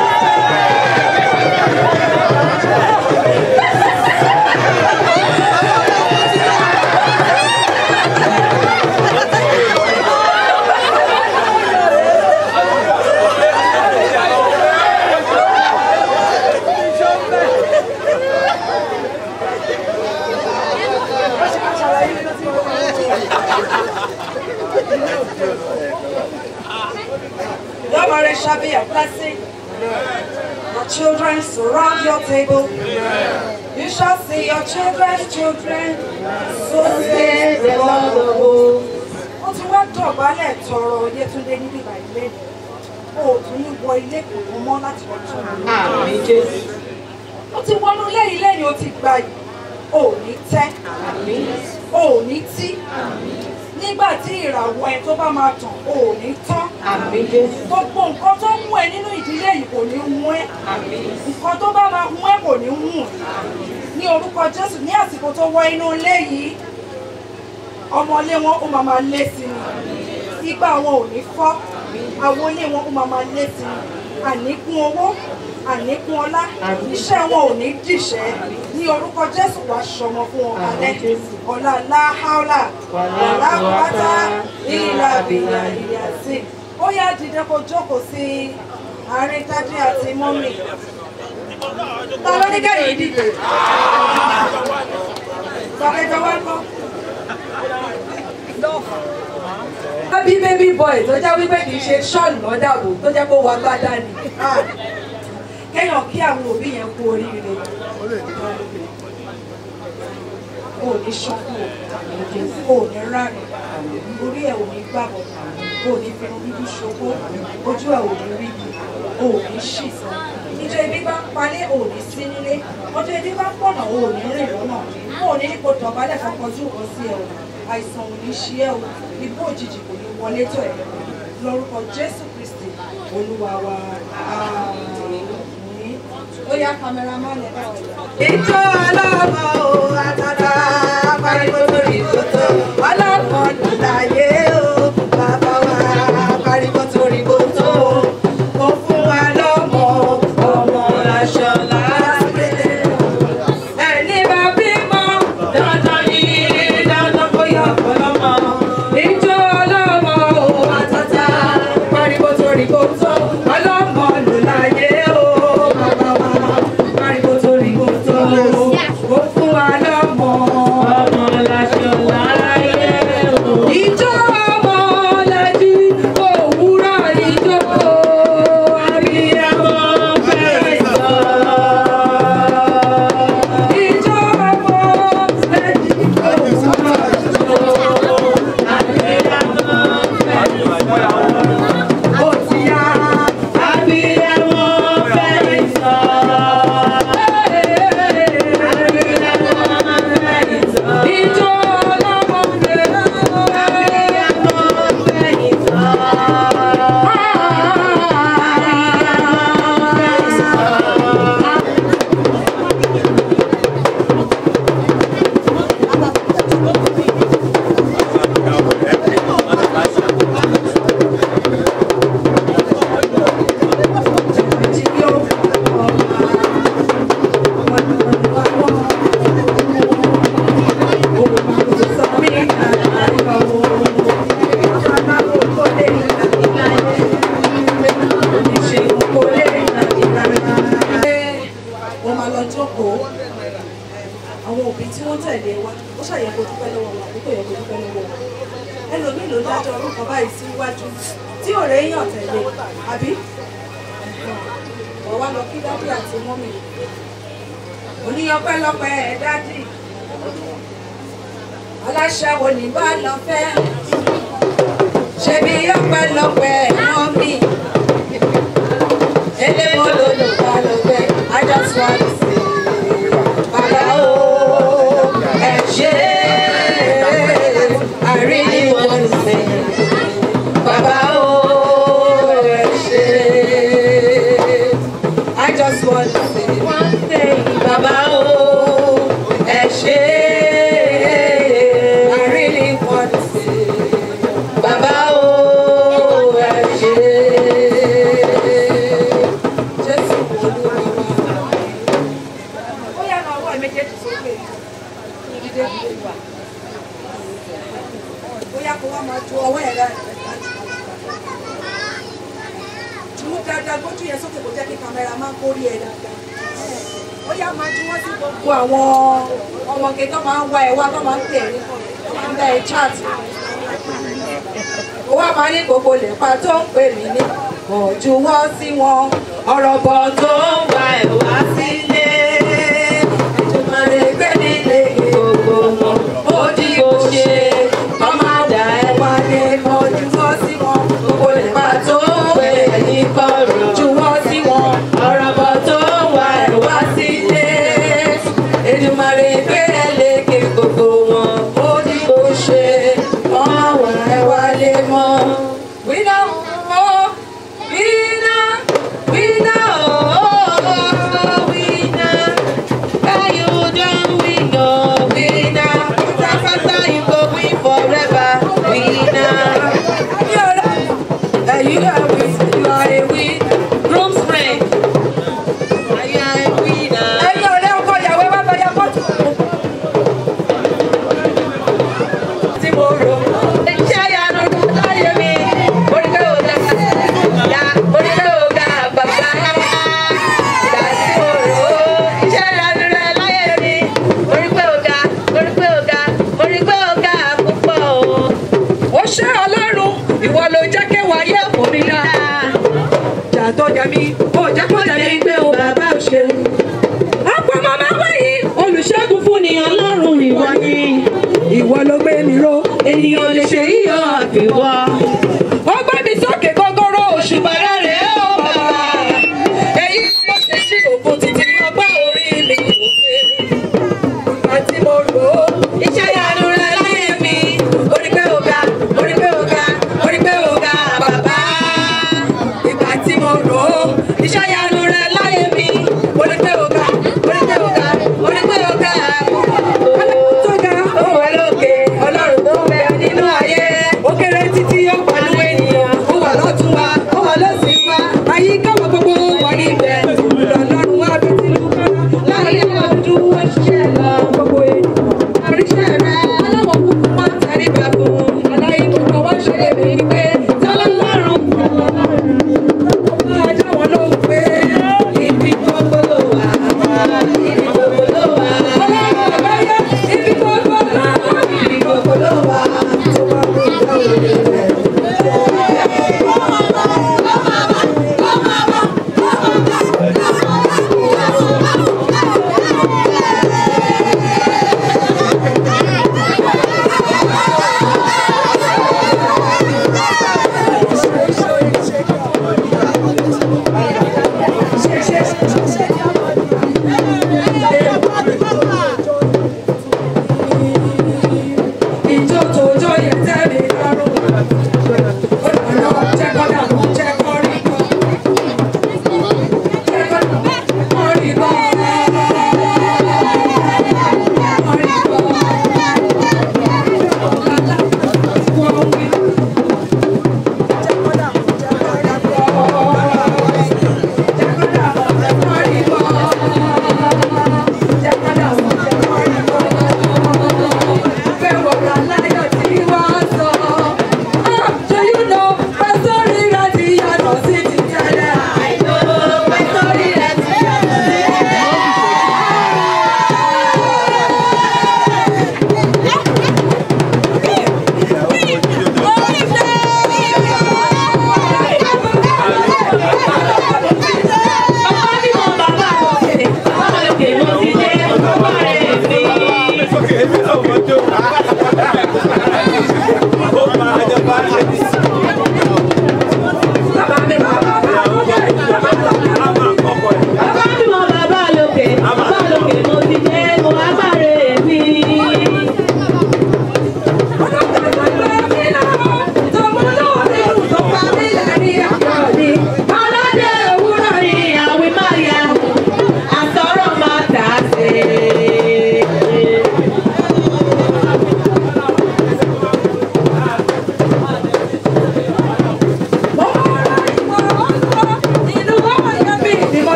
Your marriage shall be a blessing. Your children surround your table. You shall see your children's children. So says the Lord of hosts. Ó ti wá dọ̀bálẹ̀ tọrọ Yétúndé níbi ìbàdílé. O ò tún ní wọ ilé kankan mọ́ láti wọ́n tún un. Àmì Jésù. Ó ti wọnú ilé yìí lẹ́yìn ó ti gbà yìí. O ò ní tẹ́. O ò ní tí. Nígbà tí ìràwọ̀ ẹ tó bá máa tàn, o ò ní tán. Gbogbo nǹkan tó mú ẹ nínú ìdílé yìí kò ní mú ẹ. Nǹkan tó bá máa mú ẹ kò ní mú ẹ. Ní orúkọ Jésù ní àsìkò tó wọ inú ilé yìí, ọmọlé wọn ó máa máa lé sí ni. Igbá wọn ò ní fọ́. Àwọn ilé wọn ó máa máa lé sí ni. Àníkún owó, àníkún ọlá, iṣẹ́ wọn ò ní dìṣẹ́. ní orúkọ jésù wàá ṣọmọ fún wọn alẹ́ ọ̀la láháólà ọ̀la pátá ìlà bìlà ìyá sí ó yá dìde kó jókòó sí àárín dájú àti mọ́mì ta ló ní kẹ́yìn dìde sọ̀kẹ́jọ wá kọ́. Happy baby boy tó jẹ́ wípé kì í ṣe ṣọ́ọ̀nù lọ́dàbò tó jẹ́ kó wá gbádá ni. Kéèyàn kí àwọn òbí yẹn kú oríire. O ò ní ṣọ́kù o, o ò ní rárẹ̀, orí ẹ̀ ò ní gbàgbọ́, o ò ní fi bíbí ṣokó, ojú ẹ̀ ò ní rí bi, o ò ní ṣì sọ. Ìjọ ibi bá ń palẹ̀ o ò ní sí nílé, ọjọ́ ibi bá ń pọ̀nà o ò ní rìn lọ́nà, o ò ní ní kó tọ̀bálẹ̀ fọkànjú kan sí ẹ̀ o àìsàn ò ní ṣe ẹ́ o ibú òjijì kò ní wọlé tó ẹ̀ lórúkọ jésù kristi olúwa wa àmín ó yá kámẹ́rámánì ẹ̀ bá wọ̀ yá. ìjọ ọlọ́mọ o àtàtà pariwo torí kòtò ọlọ́mọ nìláyé o bàbá wa pariwo torí kòtò ó fún wa lọ́mọ ọmọ aṣọ láàpẹ̀ ẹni bá bímọ dandan ní dandan kó yọ ọlọmọ ìjọ ọlọmọ o àtàtà pariwo torí kò tó ọlọmọ ló láyé o bàbá wa pariwo torí kò tó ó fún wa lọmọ ọmọ láṣọ láyé o. ìjọ ọmọ lẹ́jí òwúrọ̀ ìjọ àbíyamọ fẹ́ẹ́ sọ. Ìjọ ọmọ lẹ́jí òwúrọ̀ ó ti yá àbíyamọ fẹ́ẹ́ sọ. Ìjọ ọlọ́mọ lẹ́jí àbíyamọ fẹ́ẹ́ sọ. Wọ́n máa lọ jókòó. Àwọn òbí tí wọ́n tẹ̀lé wa, ó ṣàyẹ̀ kó dúpẹ́ lọ́wọ́ wọn, àbí kò yẹ kó dúpẹ́ lọ́wọ́ wọn. Ẹlòmíì ló dájọ́ orúkọ báyìí síwájú tí ò rẹ̀ yàn tẹ̀lé, àbí? Wọ́n wá lọ kí dádì àti mọ́mì. Oníyanpẹ́lọpẹ́ ẹ̀ dádì. Aláṣẹ́wó ní bá lọ fẹ́. Ṣebí yọpẹ́lọpẹ́ mọ́mì. Eléwo ló lò bá lọ fẹ́. I just want to say, Bàbá o, ẹ ṣé. I really want to say, Bàbá o, ẹ ṣé. I just want to say one thing, Bàbá o, ẹ ṣé. I really want to say, Bàbá o, ẹ ṣé. Jésù Olúwa wa. Ó yá máa wọ ẹ̀mẹ́jẹ̀ẹ́jì sókè. Dídé dídé wà. Ó yá kó wá máa ju ọwọ́ ẹ̀ rẹ̀ mú dáadáa gbójú yẹn sókè kó jẹ́ kí kámẹ́rà máa ń kórí ẹ̀ dáadáa. ó yá máa ju wọ́n sí gbogbo àwọn ọmọge tó máa ń wá ẹ̀ wá tó máa ń tẹ̀ ẹ́ tó máa ń bá ẹ chat. ó wá máa ní gbogbo lẹ́pa tó ń pè mí ní ọ̀júwọ́ sí wọn ọ̀rọ̀ bọ̀ tó ń wá ẹ̀ wá sílé. Ètùmọ̀rẹ́ gbé nílé gbogbo wọn ó dí kò ṣe ọmọ àdá ẹ̀ wálé ọ̀júwọ́ sí wọn gbogbo lẹ́pa tó ń pè ní kọ̀rọ̀ jùwọ́ sí wọn ọ̀rọ̀ bọ̀ tó ń wá ẹ̀ wá sílé. Ètùmọ̀rẹ́ gbé ẹ̀ lékè gbogbo wọn ó dí kò ṣe ọmọ wà ẹ̀ wálé mọ́. We know, oh, we know, we know, oh, we know. How you done, we know, we know. Faster, faster, you go win forever, we know. You're a- uh, you are a win, you are a win. Groom's friend. You are a winner. Ẹyin ọ̀rẹ́ ọkọ ìyàwó ẹ wá bá yá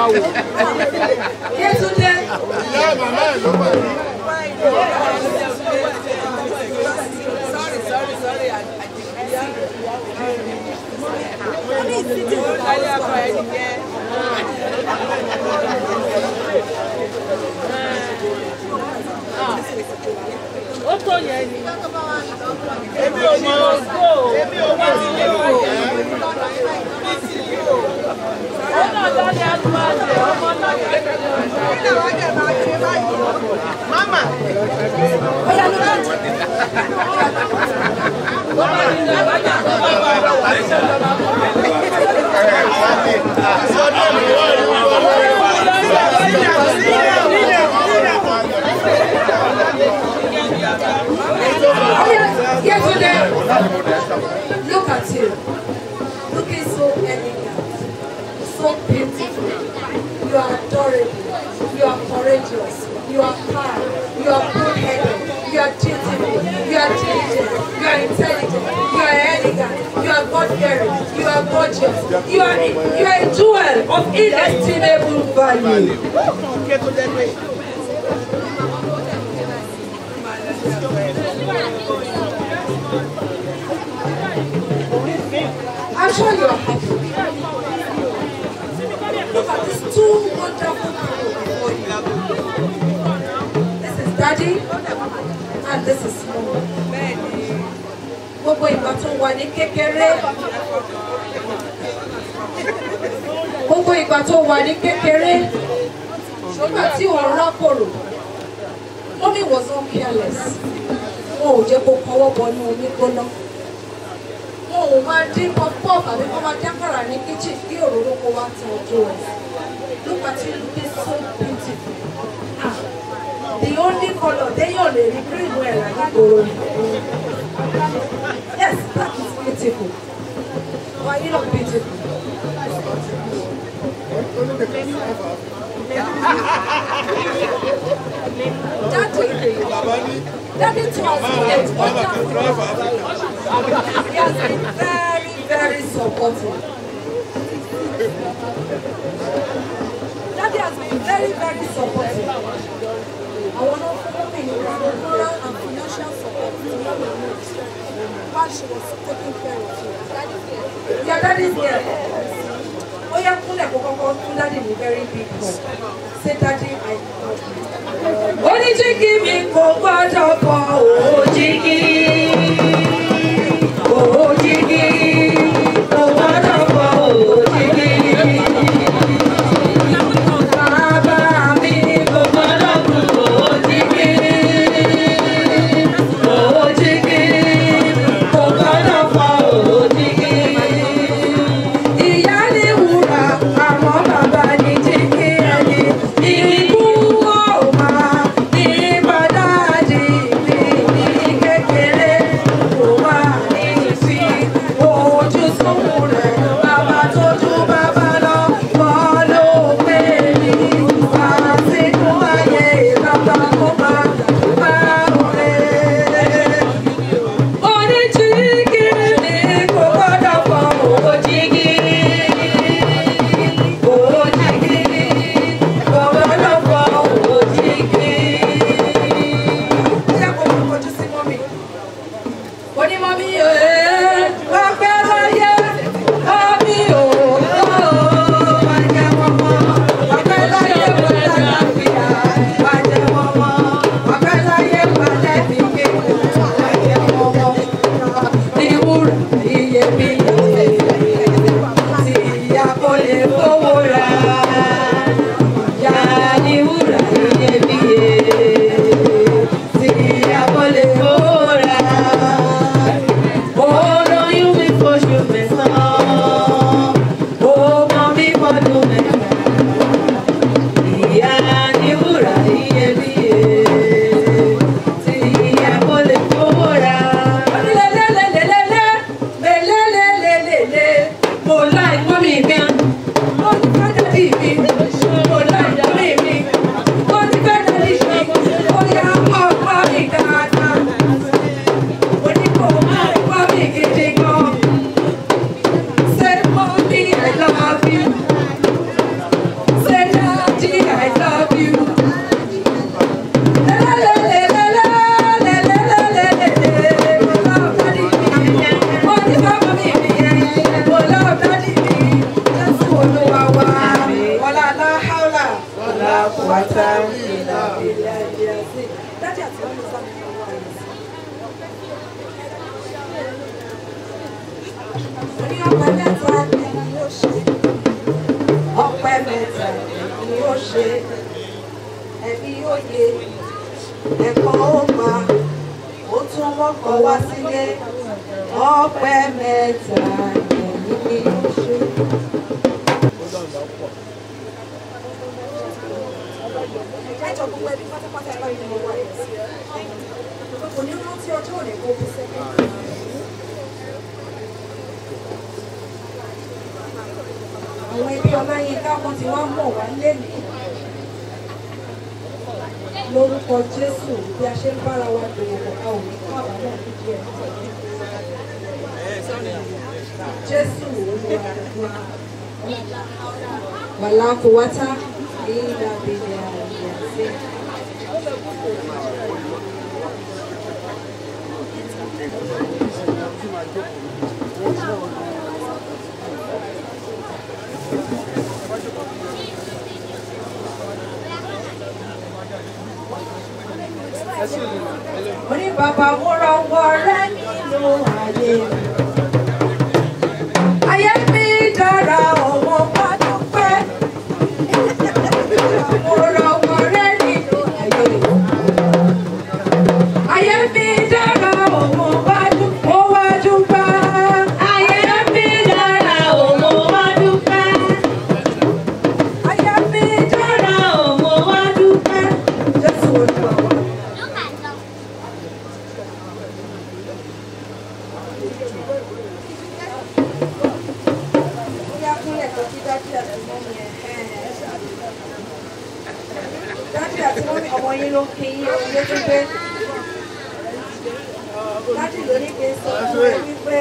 wò. Yétúndé. Ìyá màmá ẹ̀ ló wà ní. ó tó yẹn ni. èmi ò mọ èmi ò mọ ti lé o. ó náà lọ́lẹ̀ àtúwáṣe ọmọ Mama. Yesterday, look at you. Looking so elegant, so beautiful. You are adorable. You are courageous. You are kind. You are good-headed. You are dutiful. You are diligent. You are intelligent. You are elegant. You are God-fearing. You are gorgeous. You are you are a jewel of inestimable value. I'm sure you are happy. Look at these two wonderful people before you. This is Daddy and this is Mom. Gbogbo ìgbà tó wà ní kékeré. Gbogbo ìgbà tó wà ní kékeré. Ṣùgbọ́n tí òun rákòrò. Mommy was so careless. Wọn ò jẹ́ kó kọwọ́ bọnú omi gbóná wọn ò máa dín pọpọ tàbí kọ́ máa dákàrà ní kitchen kí òróró kó wá tán ojú rẹ̀ look at you looking so beautiful ah the only colour téèyàn lè rí green well àgbàgbòrò ni yes that is beautiful why you look beautiful. Daddy, Daddy to us, it's wonderful. He has been very, very supportive. Daddy has been very, very supportive. I want to follow me moral and financial support to Mama Rose while she was taking care of you. Your daddy's here. Ó yẹ kúnlẹ̀ kó kọ́kọ́ fún daddy ní very big hug. Say daddy I love you. Oníjígí mi kò gbọ́dọ̀ bọ̀ òjìgí. Òjìgí kò gbọ́dọ̀ bọ̀ òjìgí. Bàbá mi kò gbọ́dọ̀ bọ̀ òjìgí. Òjìgí kò gbọ́dọ̀ bọ̀ òjìgí. Ìyá ní wúrà, àmọ́ bàbá ní jígí ẹni. Ikú ó máa ní bàdáàdì mi. ìlà ìlà ìlà sí dájú àti wọn lè sábà fún wa yìí. Orí ọpẹ mẹ́ta ni ó ṣe. Ọpẹ mẹ́ta ni ó ṣe. Ẹbí ó yé. Ẹ̀kọ́ ó gbà. Ó tún wọ́pọ̀ wá sílé. Ọpẹ mẹ́ta ni ó ṣe. Ẹjọ́ gbogbo ẹbí pátápátá ẹ bá mi mọ wáyé sí. Kò ní rántí ọjọ́ òní kó kú sẹ́kẹ̀ndì. àwọn ẹbí ọláyínká wọn ti wá mọ̀ wá lẹ́nìí lórúkọ jésù bí a ṣe ń bára wa dòwò pọ̀ a ò ní kọ́ àbámọ̀ fídíò ẹ̀ jésù olúwa wàlá kò wáta ní ìdàbẹ̀lẹ̀ àyàfẹ́. mo ní bàbá mo rọwọ́ rẹ nínú ayé mi. ayé mi dára ọmọ bá dúpẹ́. mo rọwọ́ rẹ nínú ayé mi. ayé mi dára ọmọ bá dúpẹ́. mo wá dúpẹ́. ayé mi dára ọmọ bá dúpẹ́. ayé mi dára ọmọ bá dúpẹ́. jésù olúwa wa. Bóyá kúnlẹ̀ kan kí dájú àti mọ́mí ẹ̀ dájú àti mọ́mí ọmọ yín ló ń kí yín ohun ló tún gbé. Dájú ló ní kí n sọ fún ẹ wípé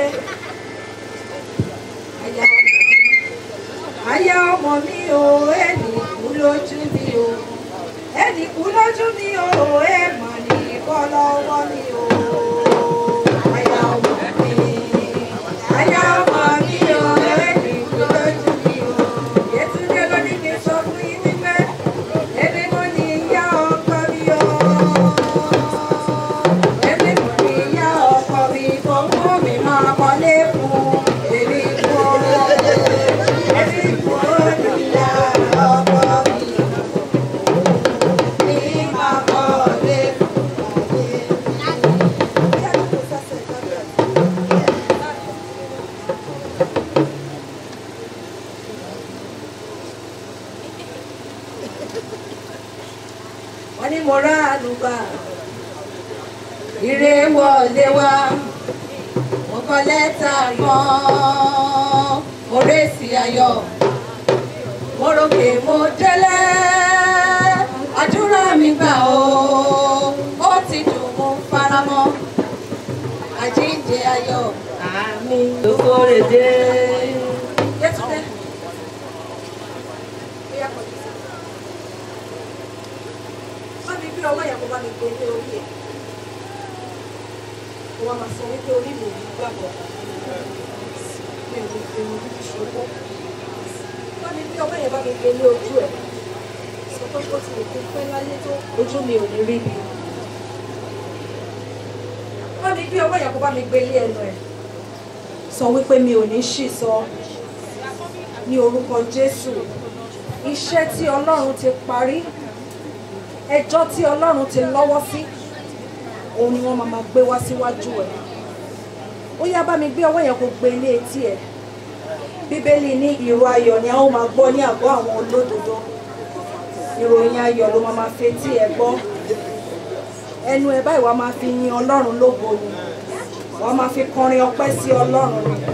àyà ọmọ mi àyà ọmọ mi o ẹnì kú lójú mi o ẹnì kú lójú mi o ẹ mà ní kọ́ lọ́wọ́ mi o àyà ọmọ mi àyà ọmọ mi o ẹnì kú lójú mi o Yétúndé ló ní kí n sọ fún yín wípé èmi mo ní ìyá ọkọ mi o èmi mo ní ìyá ọkọ mi tó mú mi máa kọ́lé fún èmi kú èmi kú ní ìyá ọkọ mi ní máa kọ́lé fún mi. wọ́n ní mo rá àlùbà ire wọlé wá mo kọ lẹ́tà kan mo rèsì ayọ̀ mo rògbè mo délé àdúrà mi gbà ó ó ti dùn mo faramọ́ àjíǹde ayọ̀ àmì lókòrè dé. Yétúndé. Ó yá kọjú sí mi bá mi gbé ọwọ́ yẹn kó bá mi gbé ilé orí ẹ̀ kó wá máa sọ wípé orí mi ò ní gbàgbọ́ mi ò ní fi irun dúdú ṣòwò bá mi gbé ọwọ́ yẹn bá mi gbé ilé ojú ẹ̀ sọ pé bó ti lè kó pẹ́ láyé tó ojú mi ò ní rí bi bá mi gbé ọwọ́ yẹn kó bá mi gbé ilé ẹnu ẹ̀ sọ wípé mi ò ní ṣì sọ ní orúkọ Jésù iṣẹ́ tí Ọlọ́run ti parí ẹjọ́ tí ọlọ́run ti lọ́wọ́ sí òun ni wọ́n máa máa gbé wá síwájú ẹ̀ ó yá bá mi gbé ọwọ́ yẹn kó gbé ilé etí ẹ̀ bíbélì ní ìró ayọ̀ ni a ó máa gbọ́ ní àgọ́ àwọn olódodo ìròyìn ayọ̀ ló máa máa fetí ẹ̀ gbọ́ ẹnu ẹ̀ báyìí wàá máa fi yin ọlọ́run lógo ni wàá máa fi kọrin ọpẹ́ sí ọlọ́run ni.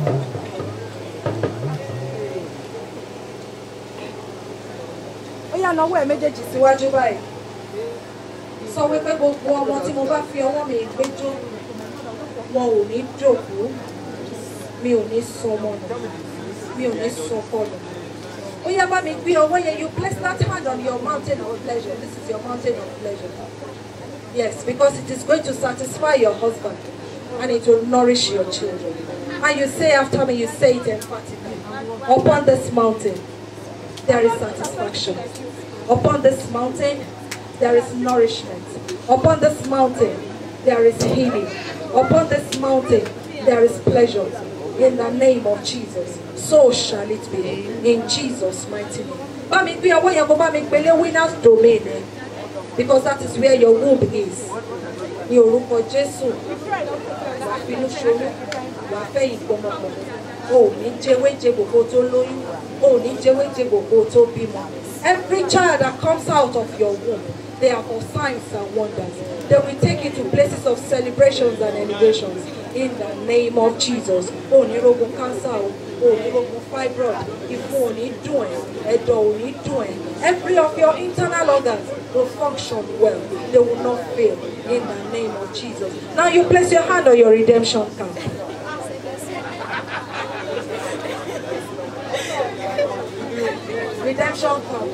ó yá nawọ́ ẹ̀ méjèèjì síwájú báyìí sọ wípé gbogbo ọmọ tí mo bá fi ọwọ́ mi gbé jó wọn ò ní dòkú mi ò ní sọmọ nù mi ò ní sọkọ nù ó yá bá mi gbé ọwọ́ yẹn you place that hand on your mountain of pleasure this is your mountain of pleasure yes because it is going to satisfy your husband and it will nourish your children and you say after me you say it emphatically upon this mountain there is satisfaction. Upon this mountain, there is nourishment. Upon this mountain, there is healing. Upon this mountain, there is pleasure. In the name of Jesus, so shall it be. In Jesus' mighty name. Bá mi gbé ọwọ́ yẹn kó bá mi gbélé winners domain ẹ̀ because that is where your womb is. Ní orúkọ Jésù, wàá finú ṣoyún, wàá fẹ́ ìgbọmọpọ̀. O ò ní jẹwéjẹgbò kó tó lóyún. O ò ní jẹwéjẹgbò kó tó bímọ. Every child that comes out of your womb, they are for signs and wonders. They will take you to places of celebrations and elevations. In the name of Jesus. O ò ní rogun cancer o, o ò ní rogun fibroid, ìfun ò ní dùn ẹ́, ẹ̀dọ̀ ò ní dùn ẹ́. Every of your internal organs will function well. They will not fail. In the name of Jesus. Now you place your hand on your redemption card. redemption come.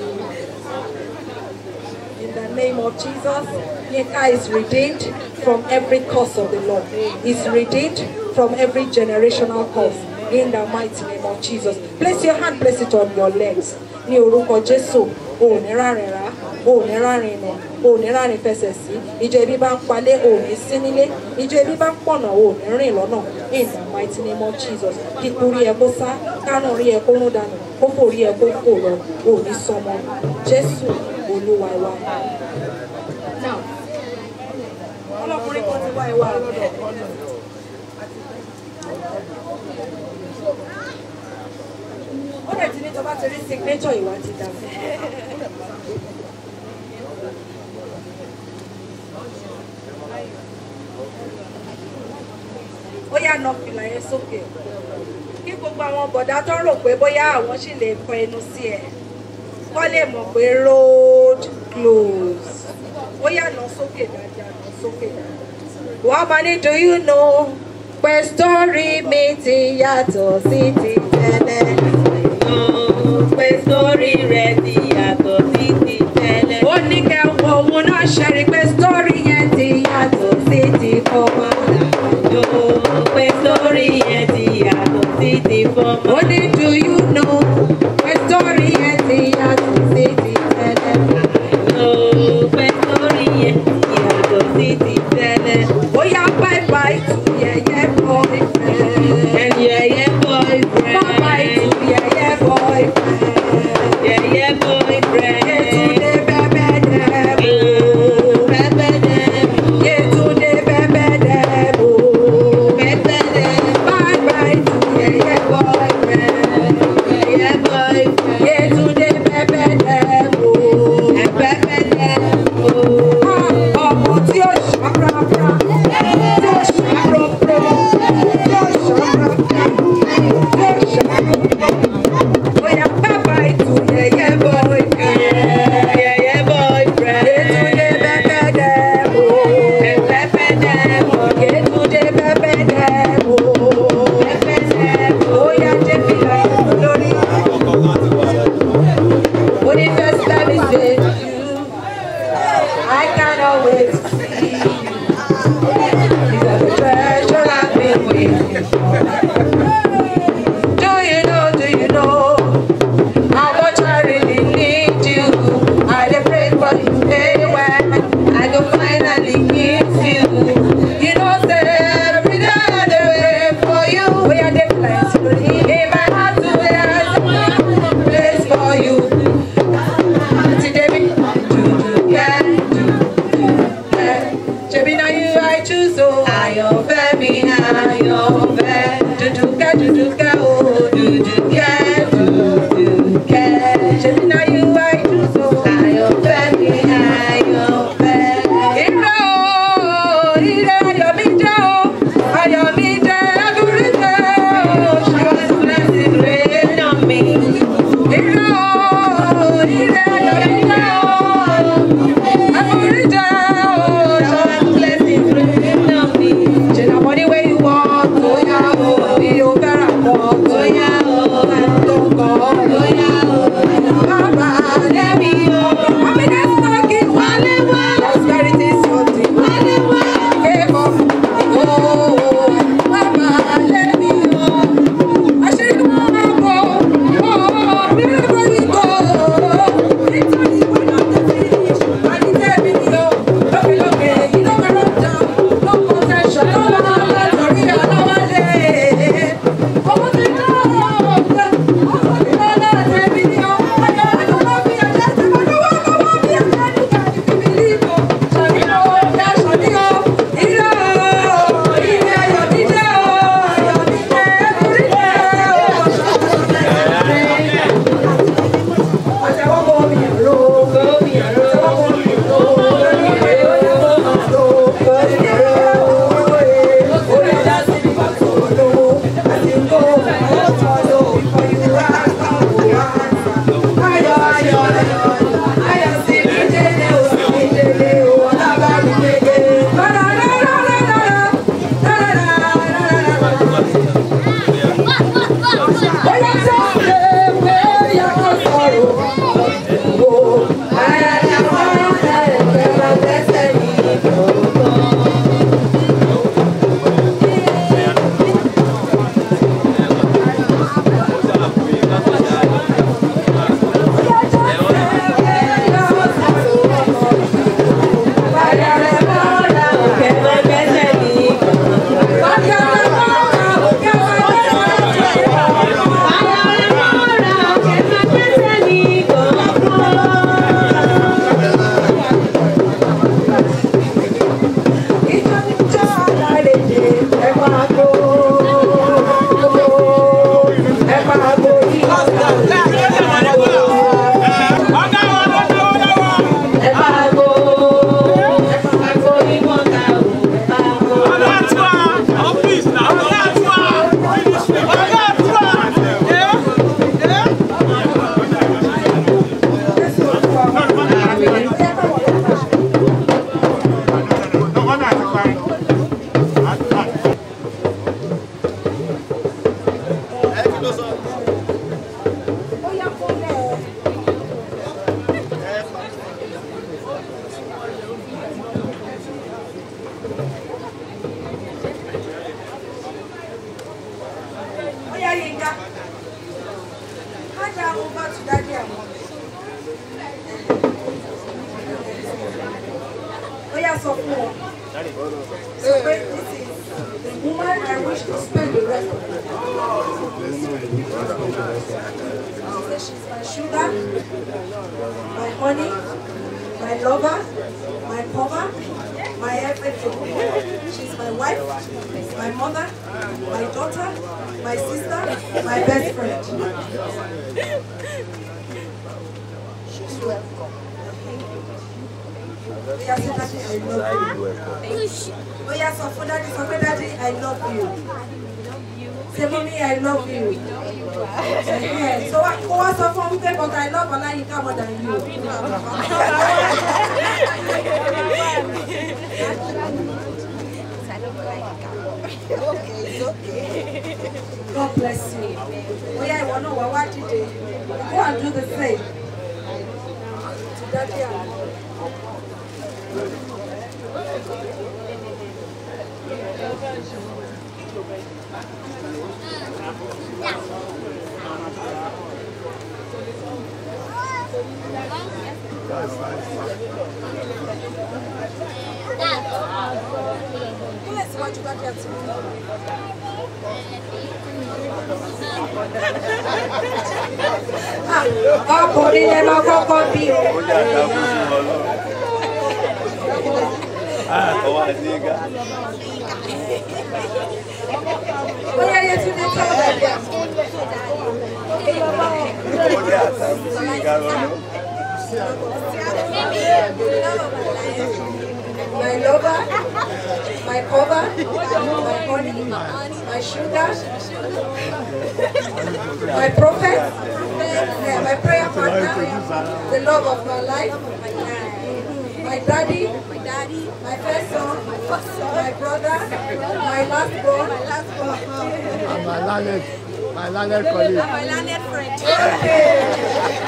In the name of Jesus, Yinka is redeemed from every curse of the Lord. Is redeemed from every generational curse. In the mighty name of Jesus. Place your hand, place it on your legs. Ní orúkọ Jésù, o ò ní rárìn rá, o ò ní rárìn nà, o ò ní rárìn fẹsẹ̀ sí. Ìjọ ebi bá ń palẹ̀, o ò ní sí nílé. Ìjọ ebi bá ń pọ̀nà, o ò ní rìn lọ́nà. In the mighty name of Jesus. Kíkú rí ẹ kó sá, kánú rí ẹ kó rún dànù, kó fò rí ẹ kó fò lọ, o ò ní sọmọ. Jésù Olúwa wa. Now, ọlọ́kùnrin kan ti wá ẹ wá lọ́dọ̀. ó dẹ̀ ti ní tó bá ti rí signature ìwà ti dà fún. ó yà nà fìlà yẹn sókè kí gbogbo àwọn bọ̀dá tó rò pé bóyá àwọn sì lè kọ ẹnu sí ẹ kọ́ lè mọ̀ pé road close ó yà nà sókè dáadáa nà sókè dáadáa. wàá máa ní do you know pé story mi ti yàtọ̀ sí ti tẹ́lẹ̀ pé sórí rẹ̀ ti yàtọ̀ sí ti tẹ́lẹ̀. ó ní kẹ́ wo òun náà ṣẹ́rí pé sórí yẹn ti yàtọ̀ sí ti fọmọ. ó pé sórí yẹn ti yàtọ̀ sí ti fọmọ. ó ní do you know pé sórí yẹn ti yàtọ̀ sí ti tẹ́lẹ̀. ó pé sórí yẹn ti yàtọ̀ sí ti tẹ́lẹ̀. ó yá bye bye to yẹyẹ boyfriend. yẹyẹ boyfriend. bye bye to yẹyẹ boyfriend. Yẹyẹ boyfriend. Yetunde bẹ́bẹ́ dẹ́bò. Bẹ́bẹ́ dẹ́bò. Yetunde bẹ́bẹ́ dẹ́bò. Bẹ́bẹ́ dẹ́bò. Bye bye to yẹyẹ boyfriend. Yẹyẹ boyfriend. Yetunde bẹ́bẹ́ dẹ́bò. Bẹ́bẹ́ dẹ́bò. Ọmọ tí ó ṣàràbà. Tí ó ṣàròpro. Tí ó ṣàràbà. Tí ó ṣàròpro. Oya bye bye to yẹyẹ boyfriend. Yẹyẹ boyfriend. Yetunde bẹ́bẹ́ dẹ́bò. Bẹ́bẹ́ dẹ́bò. Yetunde bẹ́bẹ́ dẹ́bò. Bẹ́bẹ́ dẹ́bò. Oya jẹ́ fìlà lórí. Only first let me say to you, I cannot wait to see you. You are the treasure I've been waiting for. Do you know, do you know how much I really need you? I dey pray for you day when I go finally meet you. You know, say every day I dey wait for you. We are dey plenty in my heart today. I dey place for you. Ti David, do do yeah, do do yeah. Shebi na ó yà sọ fún ọ. Sọ pé this is the woman I wish to spend the rest of my life. Say she's my sugar, my honey, my lover, my cover, my everything. She's my wife, my mother, my daughter, my sister, my best friend. She's welcome. Oya say daddy I love you. Oya sọ fún daddy sọ pé daddy I love you. Say mommy I love you. Yeah, so wa- kó wá sọ fún wípé but I love Ọláyínká more than you. God bless you. Oya ìwọ náà wá wá dìde. Go and do the same. To daddy and Kúnlẹ̀ síwájú daddy àti mi. Ah, Ọkùnrin lẹ máa kọ́kọ́ bí o. Bóyá yẹ tún ní tọ́wọ́ dàbí àmọ́. My lover, my cover, my honey, my sugar, my prophet, yeah, my prayer partner, the love of my life, my daddy, my daddy, my first son, my first son, my brother, my last born, my last born, And my landed, my landed colleague. my landed friend.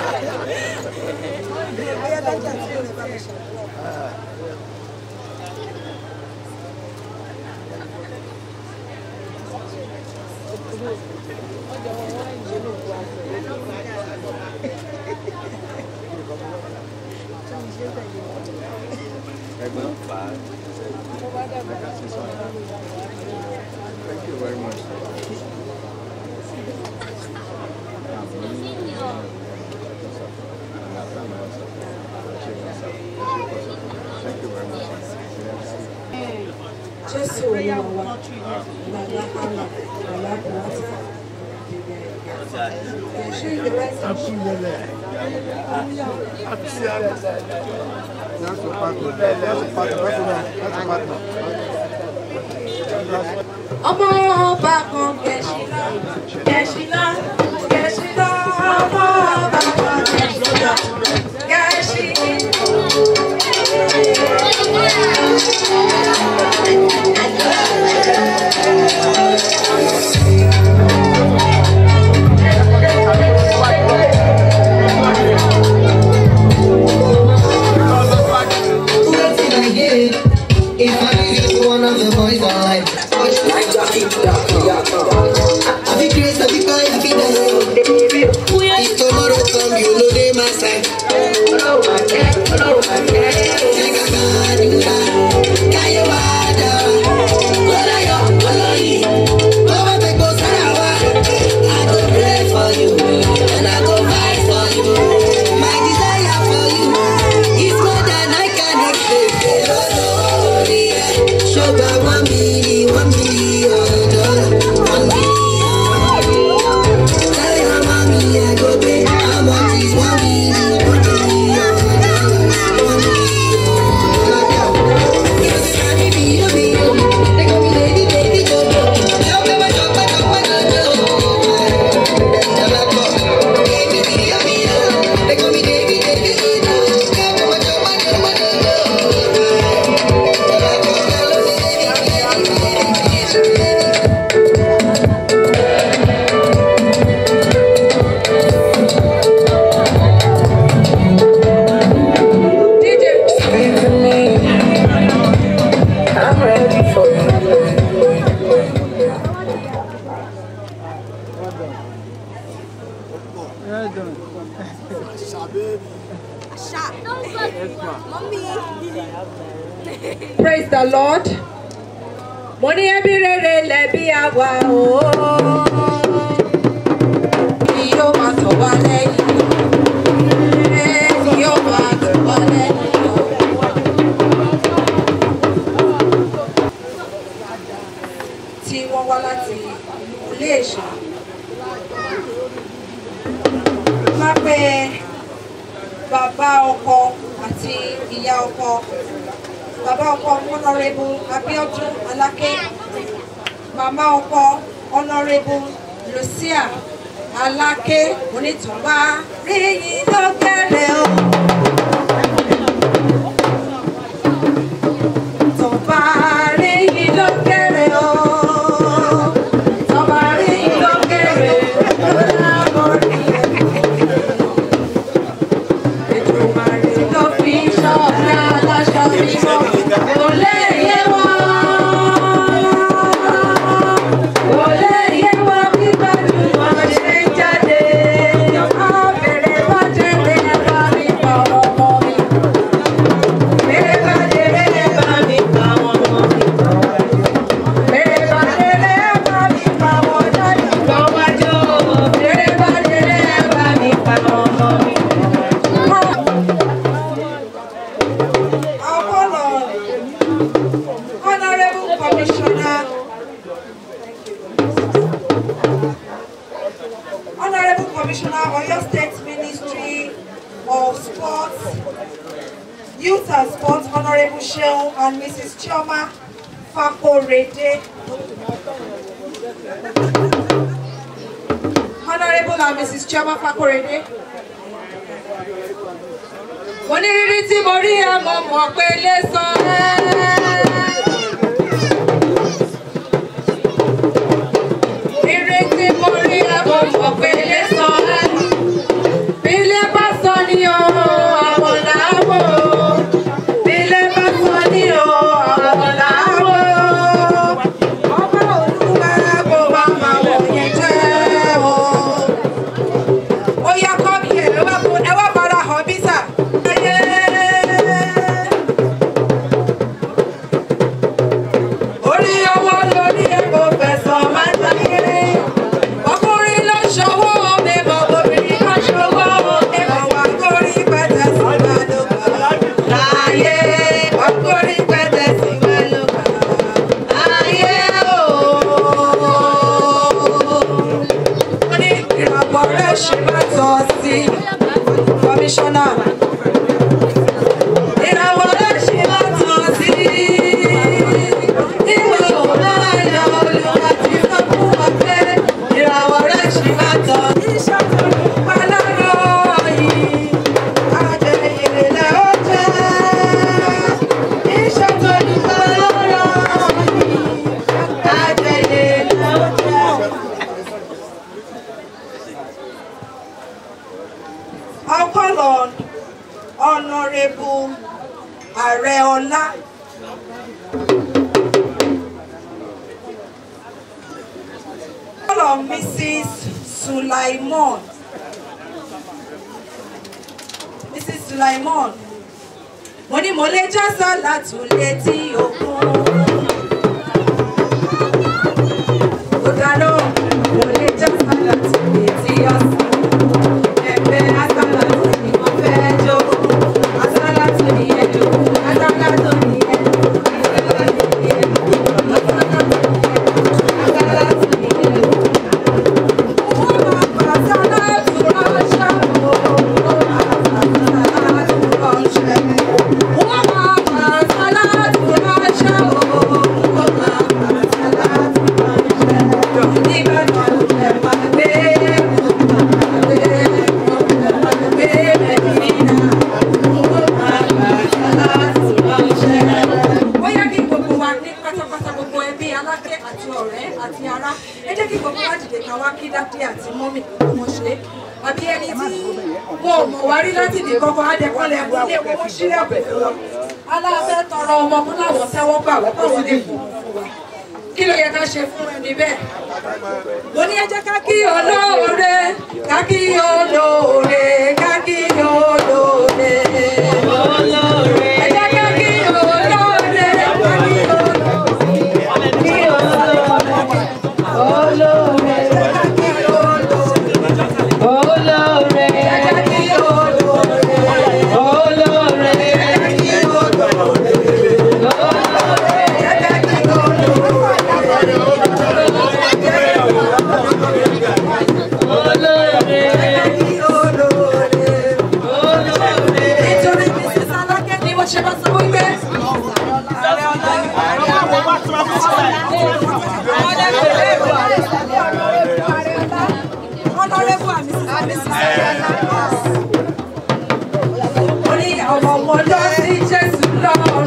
Thank you very much. Thank you very much. Jésù Olúwa wa, bàbá àlà, bàbá bùrọ̀tà. Ṣé ìrẹsì Happy New Year. Happy New Year. That's your partner. That's your partner. That's your partner. ọmọ ọba kan gẹ̀ṣinà gẹ̀ṣinà gẹ̀ṣinà ọmọ ọba kan gẹ̀ṣinà gẹ̀ṣinà. What did I get? If I give you one of the boys I like, I be crazy, I be fine, I be down. If tomorrow come, you know they my side. Take a bad, you lie. Can you hide out? What are you? What are you? Come and take those hours. I go pray for you, and I go fight for you. My desire for you is more than I can explain. Oh, Lord, yeah. Sugar, one million, one million dollars. praise the lord mo ní ẹbí rere lẹbi àwa o kí yóò máa tọ̀ wá lẹ́yìn kí yóò máa tọ̀ wá lẹ́yìn o. tí wọ́n wá láti ilé ìṣà má pé bàbá ọkọ àti ìyá ọkọ bàbá ọkọ honourable abiodun aláké màmá ọkọ honourable lucia aláké onítùnbá rí yín lọ́gẹ̀rẹ̀ o. Tọ́ba rí yín lọ́gẹ̀rẹ̀ o. Tọ́ba rí yín lọ́gẹ̀rẹ̀ o. Èdùmàrè ló fi ṣọ́ọ̀bù aláṣọ mímọ́. Kò lè yé wọn. Kò lè yé wọn bí gbajúmọ̀ ṣe ń jáde. Àbẹ̀rẹ̀ bá jẹ́ lé bá mi pa ọmọ mi. Bẹ̀rẹ̀ bá jẹ́ lé bá mi pa ọmọ mi. Bẹ̀rẹ̀ bá jẹ́ lé bá mi pa ọmọ jáde. Lọ́wájú. Bẹ̀rẹ̀ bá jẹ́ lé bá mi pa ọmọ mi. Apollo, Honorable Commissioner, Honorable Commissioner, Oyo State Ministry of Sports, Youth and Sports, Honorable Sheon and Mrs. Chioma Fakorede. Honorable and Mrs. Chioma Fakorede. Onírírí tí mo rí ẹ mo mọ̀ pé lè san ẹ́. Rírí tí mo rí ẹ mo mọ̀ pé lè san ẹ́. Bílé bá sọ ní o, àwọn làwọ̀. Bílé bá sọ ní o, àwọn làwọ̀. Ọba Olúwa kò bá máa wọ̀ yẹn jẹ́ o. Ó yá kọ́ mi ẹ̀ ẹ wá fún- ẹ wá fara hàn bí sà. Ayé. Orí owó lórí epo fẹ̀sọ̀ máa ń tayé. Ọkùnrin ló ṣòwò mẹ́mọ̀ obìnrin ló ṣòwò mẹ́mọ̀ wá kórí pẹ̀tẹ̀ sí wa ló gbà. Láyé ọkùnrin pẹ̀tẹ̀ sí wa ló gbà. Ayé ooo ó ní ìràpọ̀ rẹ̀ ṣe máa tọ́ sí kọmíṣánná. ìràwọ̀ rẹ̀ ṣe máa tọ́ sí ìwé òun ayọ̀ olùwà tí sọ fún wa pé ìràwọ̀ rẹ̀ ṣe máa tọ́ sí. Palárọ̀ yìí, àjẹyèrè lẹ̀ ó jẹ́. Iṣẹ́ tó ní palárọ̀ yìí, àjẹyèrè lẹ̀ ó jẹ́. I'll call on Honorable Areola. Call on Mrs. Sulaimon. Mrs. Sulaimon. Mo ní mo lè já sálà tún létí òkun. Kò dáná, mo lè já sálà tún létí ọ̀sán ẹgbẹ́ asálàtù ni wọ́n fẹ́ jó asálàtù ni ẹjọ́ asálàtù ni ẹjọ́ asálàtù ni ẹjọ́ asálàtù ni ẹjọ́. Wọ́n máa bá asálàtù ránṣẹ́ o, wọ́n máa bá asálàtù ránṣẹ́. Wọ́n máa bá asálàtù ránṣẹ́ o, wọ́n máa bá asálàtù ránṣẹ́. Nígbà tó ṣẹ̀ máa gbé bóyá kí gbogbo wa ní pátápátá gbogbo ẹbí aláké àti ọ̀rẹ́ àti ará ẹ jẹ́ kí gbogbo wa dìde ká wá kí dádì àti mọ́mì kò wọ́n ṣe é àbí ẹni tí wọn ò mọ̀ wá rí láti ibì kankan adẹ́kọ́lẹ̀ ẹ̀kọ́ ilé wọn wọ́n ṣílẹ̀ bẹ̀ lọ aláàfẹ́ tọrọ ọmọ fún láwọn tẹ́wọ́ gbà wọ́n káwọn lè fún wa kí ló yẹ ká ṣe fún ẹni bẹ́ẹ̀ mo ní ẹ jẹ́ ká kí olóore ká kí olóore ká kí olóore. ẹ jẹ́ ká kí olóore gbé. Mo ní ọmọ wọn lọ sí Jésù lọ́rùn.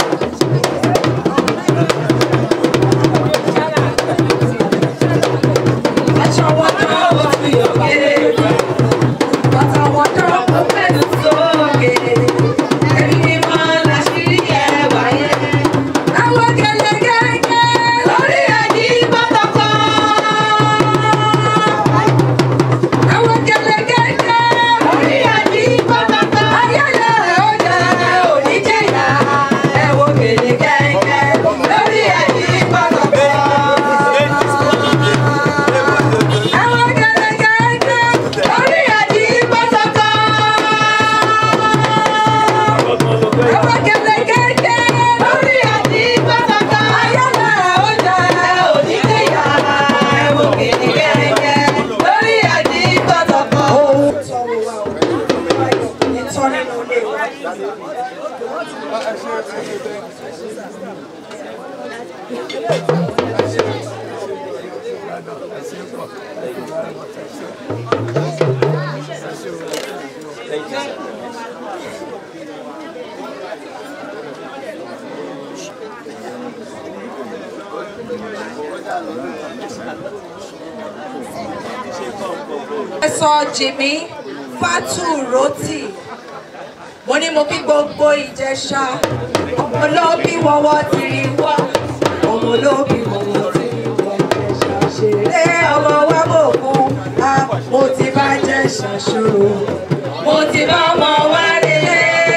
Aṣọ wọn náà wọ́n fi òkè. Bàtà wọn náà wọ́n fẹ́nu sókè. Ẹ̀rí ni wọ́n láṣìírí ẹwà yẹn. Àwọn gẹ̀lẹ́gẹ̀lẹ́ lórí ẹ̀dí pátákó. Àwọn gẹ̀lẹ́gẹ̀lẹ́ lórí ẹ̀dí pátákó. Ayẹyẹ ọjà oníjẹ̀yà. Ẹ̀wọ̀ gẹ̀lẹ́gẹ̀lẹ́ lórí ẹ̀dí pátákó. Àwọn gẹ̀lẹ́gẹ̀lẹ́ lórí ẹ̀dí pátákó. Àwọn gẹ̀lẹ́gẹ̀lẹ́ lórí ẹ̀dí pátákó. Ayẹyẹ ọjà oníjẹ̀yà. Ẹ̀wọ̀ gẹ̀lẹ́gẹ̀lẹ́ lórí ẹ̀dí pátákó. Ìtọ́ nínú ilé wa. Ẹ̀sọ́ Jimmy Fatu Roti. Mo ní mo kí gbogbo Ìjẹ̀ṣà. Ọmọ olóbí wọ́wọ́ ti rí wá. Ọmọ olóbí wọ́wọ́ ti rí wá. Ìjẹ̀ṣà ṣeré ọmọ wa mọ̀ fún. A mo ti bá Jẹ̀ṣà ṣòro. Mo ti bá ọmọ wa relé.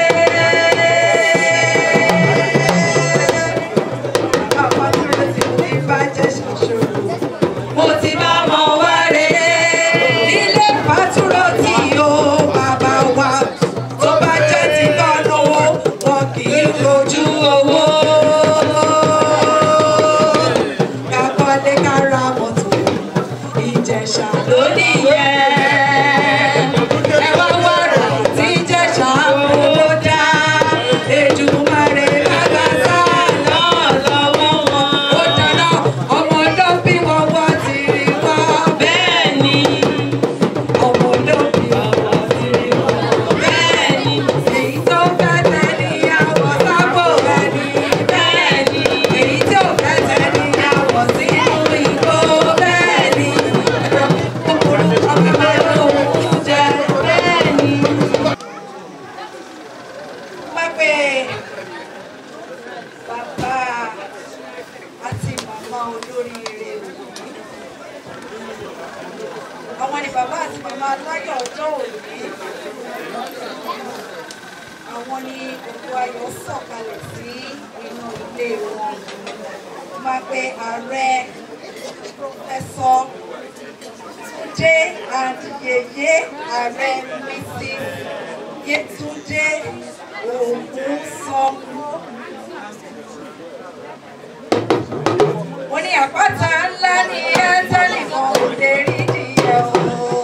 Bàbá tí mo ti ní bá Jẹ̀ṣà ṣòro mo ti bá ọmọ wa rè é nílé pàtúrò tí o bàbá wa tó bá jẹ́ ti tọ́ lówó wọn kì í fojú owó. kakọ́lé kára mọ́tò ìjẹ̀ṣà lónìí yẹn. ẹ wá wàrà tí ìjẹ̀ṣà fowó dá Èdùmàrè lágbàtà náà lọ́wọ́ wọn. ó dáná ọmọ ló bí wọn wọ́n ti rí wá bẹ́ẹ̀ ni. ọmọ ló bí wọn wọ́n ti rí wá bẹ́ẹ̀ ni. èyí tó fẹ́ tẹ́ níyàwó sábò rẹ̀ ni bẹ́ẹ̀ ni. èyí tó fẹ́ tẹ́ níyàwó sínú ìgbó bẹ́ẹ̀ ni. kòkòrò ọmọ máa ń lò ó jẹ bẹ́ẹ̀ ni. Pápẹ́ bàbá àti màmá olóríire òní. Àwọn ni bàbá àti màmá aláyọ̀ ọjọ́ òní. Àwọn ni gbogbo ayọ̀ sọ̀kalẹ̀ sí inú ilé wọn. Máa pe ààrẹ pòfẹ́sọ̀ Túndé and Yèyé ààrẹ Mrs. Yétúndé Ògúnsọmọ. Mo ní àpáta ńlá ní ẹ́ńtẹ́lì kan ò lè rí nìyẹn o.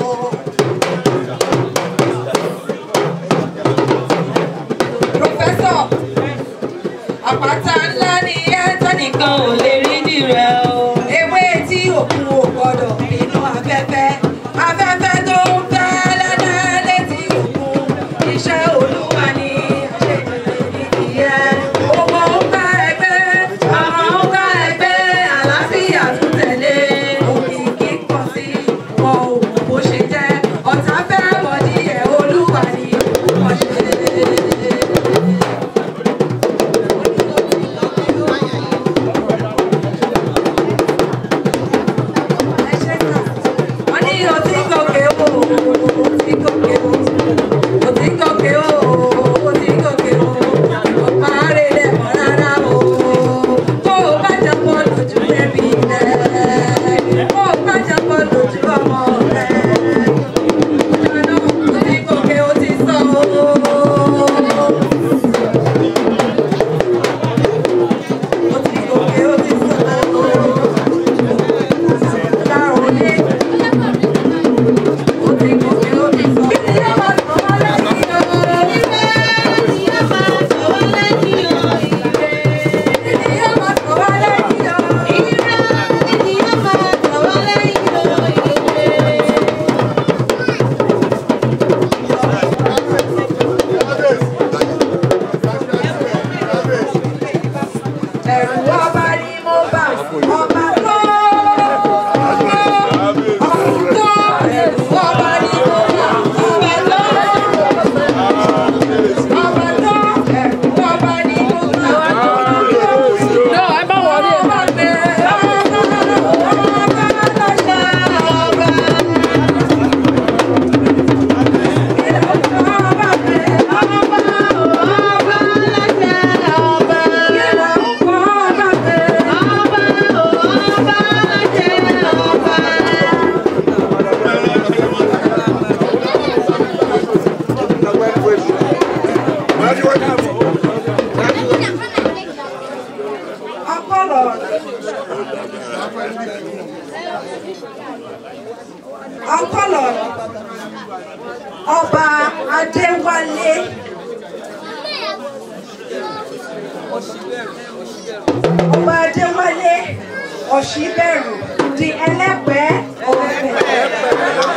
Pòfẹ́sọ̀, àpáta ńlá ní ẹ́ńtẹ́lì kan ò lè rí nìyẹn o. Ewé tí òkun ò gbọdọ̀ nínú afẹ́fẹ́. Afẹ́fẹ́ tó ń fẹ́ lẹ́lẹ́ létí òkun. Iṣẹ́ olúwa ni àṣejù ìdíyẹ. Owó ń bá ẹgbẹ́, àmọ́ ń bá ẹgbẹ́, àlàáfíà tún tẹ̀lé. Òkìkí pọ̀ sí wọn ò mọ̀ bó ṣe jẹ́. Ọ̀tá fẹ́ mọ̀ díẹ̀ olúwa ni wọ́n ṣe. ọba adéwálé ọ̀ṣíbẹ̀rù di ẹlẹ́pẹ́ ọ̀fẹ́.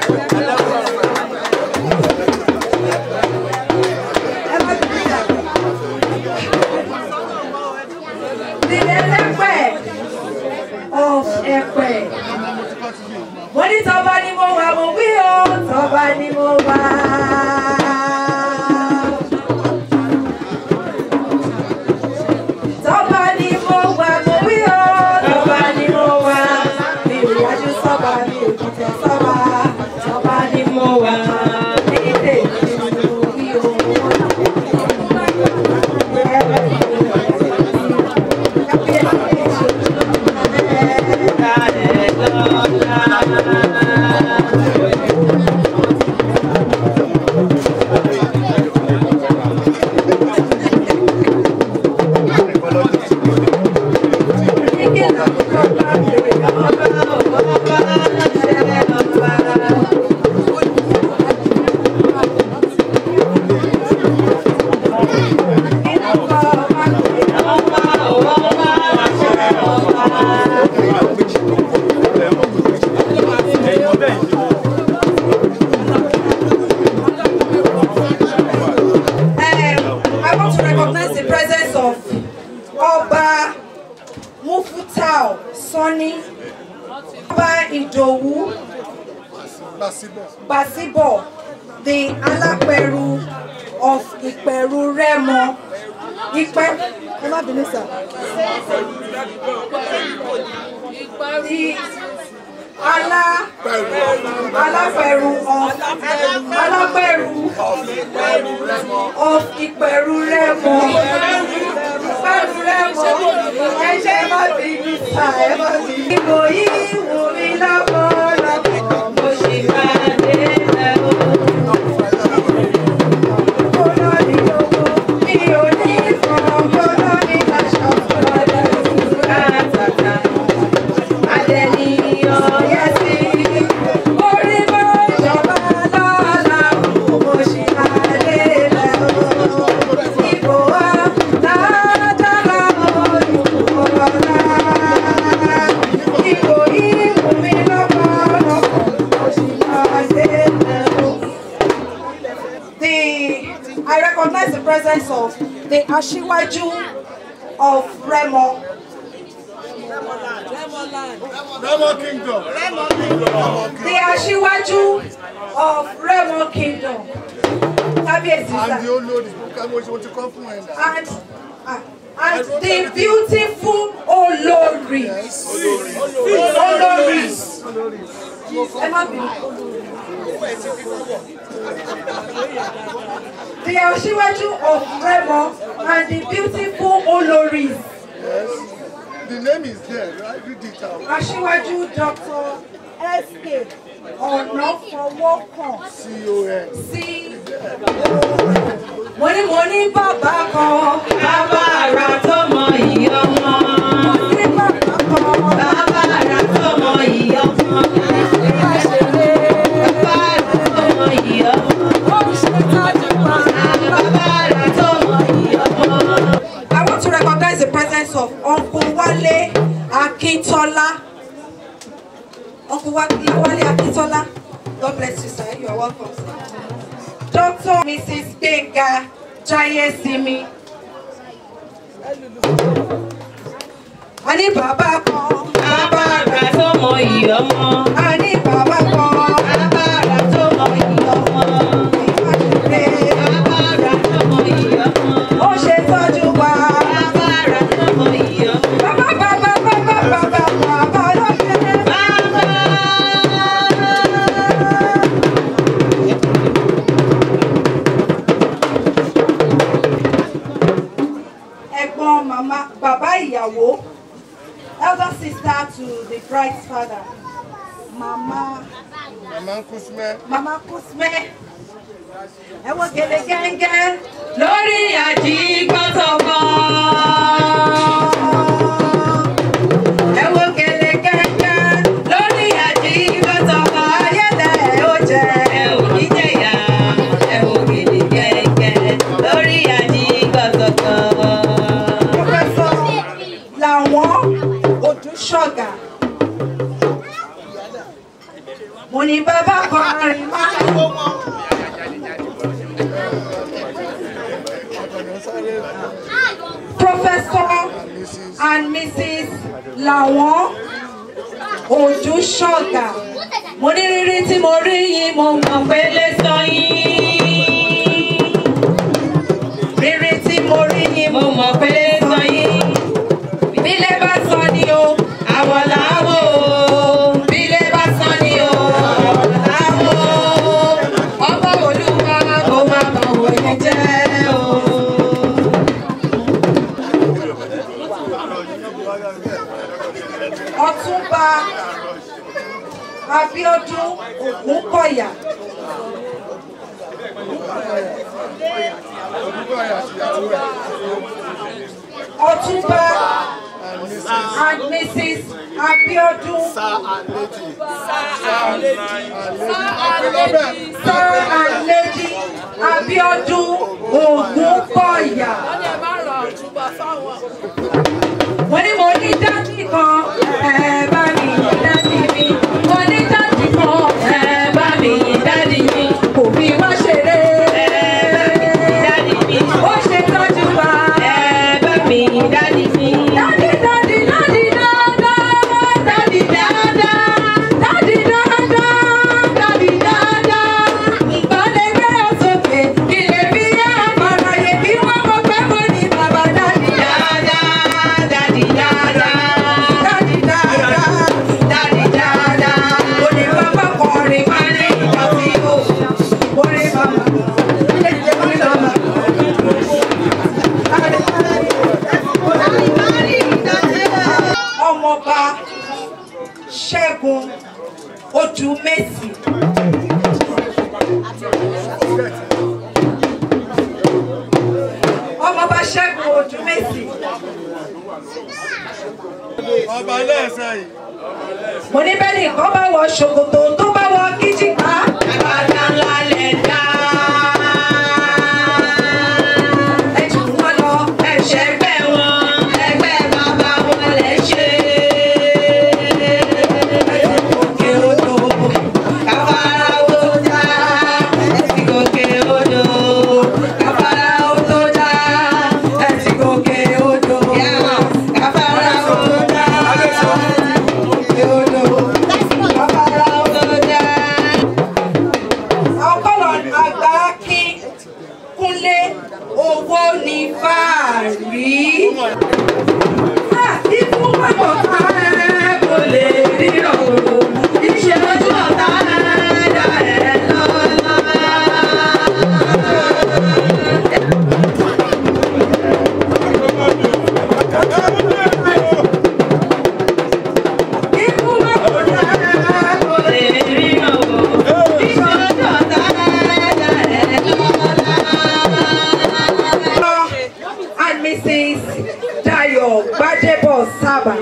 Ẹ má bínú sà. Di ẹlẹ́pẹ́ of ẹ̀pẹ́. Mo ní tọ́ba ni mo wà mo wí o, tọ́ba ni mo wà. Tọ́ba ni mo wà mo wí o, tọ́ba ni mo wà. Mi ò yájú sọ́ba, mi ò dìtẹ̀ sọ́ba. Tọ́ba ni mo wà. Ní tèmi ni mo wí o. Um, I want to recognize the presence of Oba Mufutao Sani, Oba Idowu Basibo, the Alaperu of Iperu Remo. Ipe, ẹ má bínú sir. The Ala Alaperu of Alaperu of Ìpẹ̀rù Rẹ́mọ. Ìpẹ̀rù Rẹ́mọ. Ẹ ṣe má bí mi sà ẹ má bí mi. Ìbò yìí wù mí lọ́pọ̀lọpọ̀. Mo ṣì máa dé lẹ́wọ̀. Kóná ní owó, mi ò ní ìfọ̀rọ̀ kóná ní aṣọ ọ̀dọ̀ ìṣúra tàtà. Adẹ́ni ọ̀yẹ́ sí. Orí mọ́ ìjọba lọ́la, mo ṣì máa dé lẹ́wọ̀. Ìbò wa dáadáa olùkọ́ ọ̀la. Ìbò yìí wù mí lọ́pọ̀lọpọ̀, mo ṣì máa dé lẹ́wọ̀. The I recognize the presence of the Ashiwaju of Remo. Remo Kingdom. The Ashiwaju of Remo Kingdom. Kábíyèsí And sá. the olórí, mo ṣe mo ti kọ́ fún ẹ̀ náà. And ah, and the beautiful Olori. Olori. Ẹ má bínú. The Ashiwaju of Remo and the beautiful Oloris. Yes. The name is there, right? Read it out. Aṣíwájú Dr. S.K. Ọ̀nàfọwọ́kàn C-O-N. sí mo ní mo ní bàbá kan bàbá àrà tó mọ ìyá ọmọ. mo ní bàbá kan bàbá àrà tó mọ ìyá ọmọ. bàbá àrà tó mọ ìyá ọmọ. ó ń ṣe tájú pa. bàbá àrà tó mọ ìyá ọmọ. I want to recognize the presence of Uncle Wale Akintola. Uncle Wale Wale Akintola. God bless you, sir. You are welcome, sir. Dr. Mrs. Benga Jayesimi. A ní bàbá kan. Bàbá àrà tó mọ ìyọ́mọ. A ní bàbá kan. Bàbá àrà tó mọ ìyọ́mọ. Bàbá àrà tó mọ ìyọ́mọ. Ó ṣe tọ́jú wa. Bàbá àrà tó mọ ìyọ́mọ. Bàbá bàbá bàbá bàbá bàbá ló ṣe. Bàbá. ẹ̀gbọ́n màmá bàbá ìyàwó elder sister to the bride's father mama Mama Kusme. mama kusme ẹ wo gèlè gẹ́ngẹ́ lórí àjígbọ́tọ̀gbọ́. ẹ wo gèlè gẹ́ngẹ́ lórí àjígbọ́tọ̀gbọ́ ayédè ó jẹ ẹ ò ní jẹ̀yà ẹ wo gèlè gẹ́ngẹ́ lórí àjígbọ́tọ̀gbọ́. òní bàbá kọrin máa. Professor and Mrs. Lawon Ojúṣọ̀gà. Mo ní rírí tí mo rí yìí mo mọ̀ pé lè sọ yín. Rírí tí mo rí yìí mo mọ̀ pé lè sọ yín. Bílé bá sọ ni o, àwọ̀ làwọ̀ o. Bílé bá sọ ni o, àwọ̀ làwọ̀ o. Ọba Olúwa kò máa bọ̀ wòye jẹ́ o. Ọ̀túnba Abíọ́dún Ògúnkọ̀yà. Ọ̀túnba and Mrs. Abíọ́dún. Sir and Lady Abíọ́dún Ògúnkọ̀yà. Wọ́n ní mo ní dájú kan, ẹ bá mi yìn dájú mi. Mo ní dájú kan, ẹ bá mi yìn dájú mi. Kò fi wá ṣeré. Ẹ bá mi yìn dájú mi. Ó ṣe tọ́jú wa. Ẹ bá mi yìn dájú mi. Dádì dádì dádì dáadáa. Dádì dáadáa. Dádì dáadáa. Dádì dáadáa. Ìbálẹ̀ gbẹ́rẹ́ sókè. Ilé bí yá àmàlà yẹ bí wọ́n mọ̀ pé mo ní bàbá dádì dáadáa. Dádì dáadáa. Dádì dáadáa. Dádì dáadáa. Oní bàbá kọrin máa ní ìgbà tí ó. Oní bàbá. Ilé ìjẹ́ oní bàbá. Ọmọọba Ṣẹ́gun Odùmẹ́sì. Ọmọọba Ṣẹ́gun Odùmẹ́sì. ọba lẹ́sẹ̀ yìí. Mo ní bẹ́ẹ̀ nìkan bá wọ ṣòkòtò tó bá wọ kíjìká. Àgbàdá ńlá lẹ̀ dá. Ẹ jù wọ́n lọ, ẹ ṣẹ́gbẹ́ wọn, ẹgbẹ́ bàbá wọn lẹ̀ ṣe. Ẹ ti gòkè odò, káfárá ó tó já. Ẹ ti gòkè odò, káfárá ó tó já. Ẹ ti gòkè odò, káfárá ó tó já. Gòkè odò, káfárá ó tó já ọkọlọ àgbà kí kúnlé owó ní fàárí. ikú pàpọ̀ ká kò lè ríran o iṣẹ́ ojú ọ̀tá dá ẹ lọ́lá. Ikú pàpọ̀ ká kò lè ríran o iṣẹ́ ojú ọ̀tá dá ẹ lọ́lá. And Mrs. Dayo Gbadebo Saba.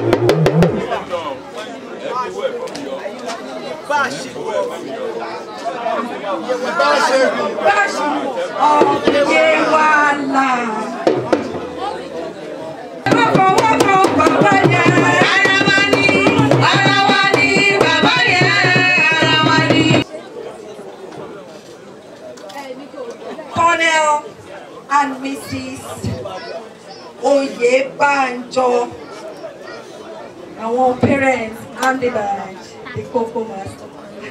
bá a ṣe kù. Báṣu ọ̀gbìn wàhálà. Ẹ má fọwọ́ kan bàbá yẹn. Ara wa ni, ara wa ni bàbá yẹn, ara wa ni. Colonel and Mrs. Oyebanjo. Àwọn parents and the badge, the cocoa master.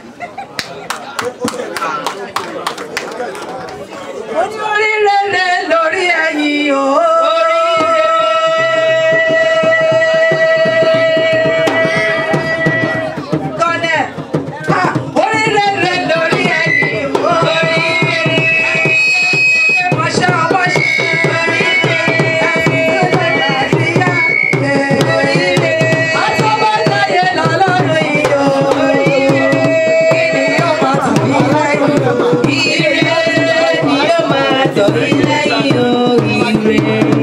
Mo ní oríire lórí ẹ̀yìn o. Kọ́lẹ̀, ha, oríire lórí ẹ̀yìn o. Mọ̀ṣẹ́ ọmọṣẹ́. Ẹ̀sìn tó lè ṣíyá. Àtọ́bọ̀láyé lọ́lọ́run yìí o. Kí ni yóò máa tún bí lẹ́yìn? Ire ni yóò máa tọ̀ mí lẹ́yìn o, ire.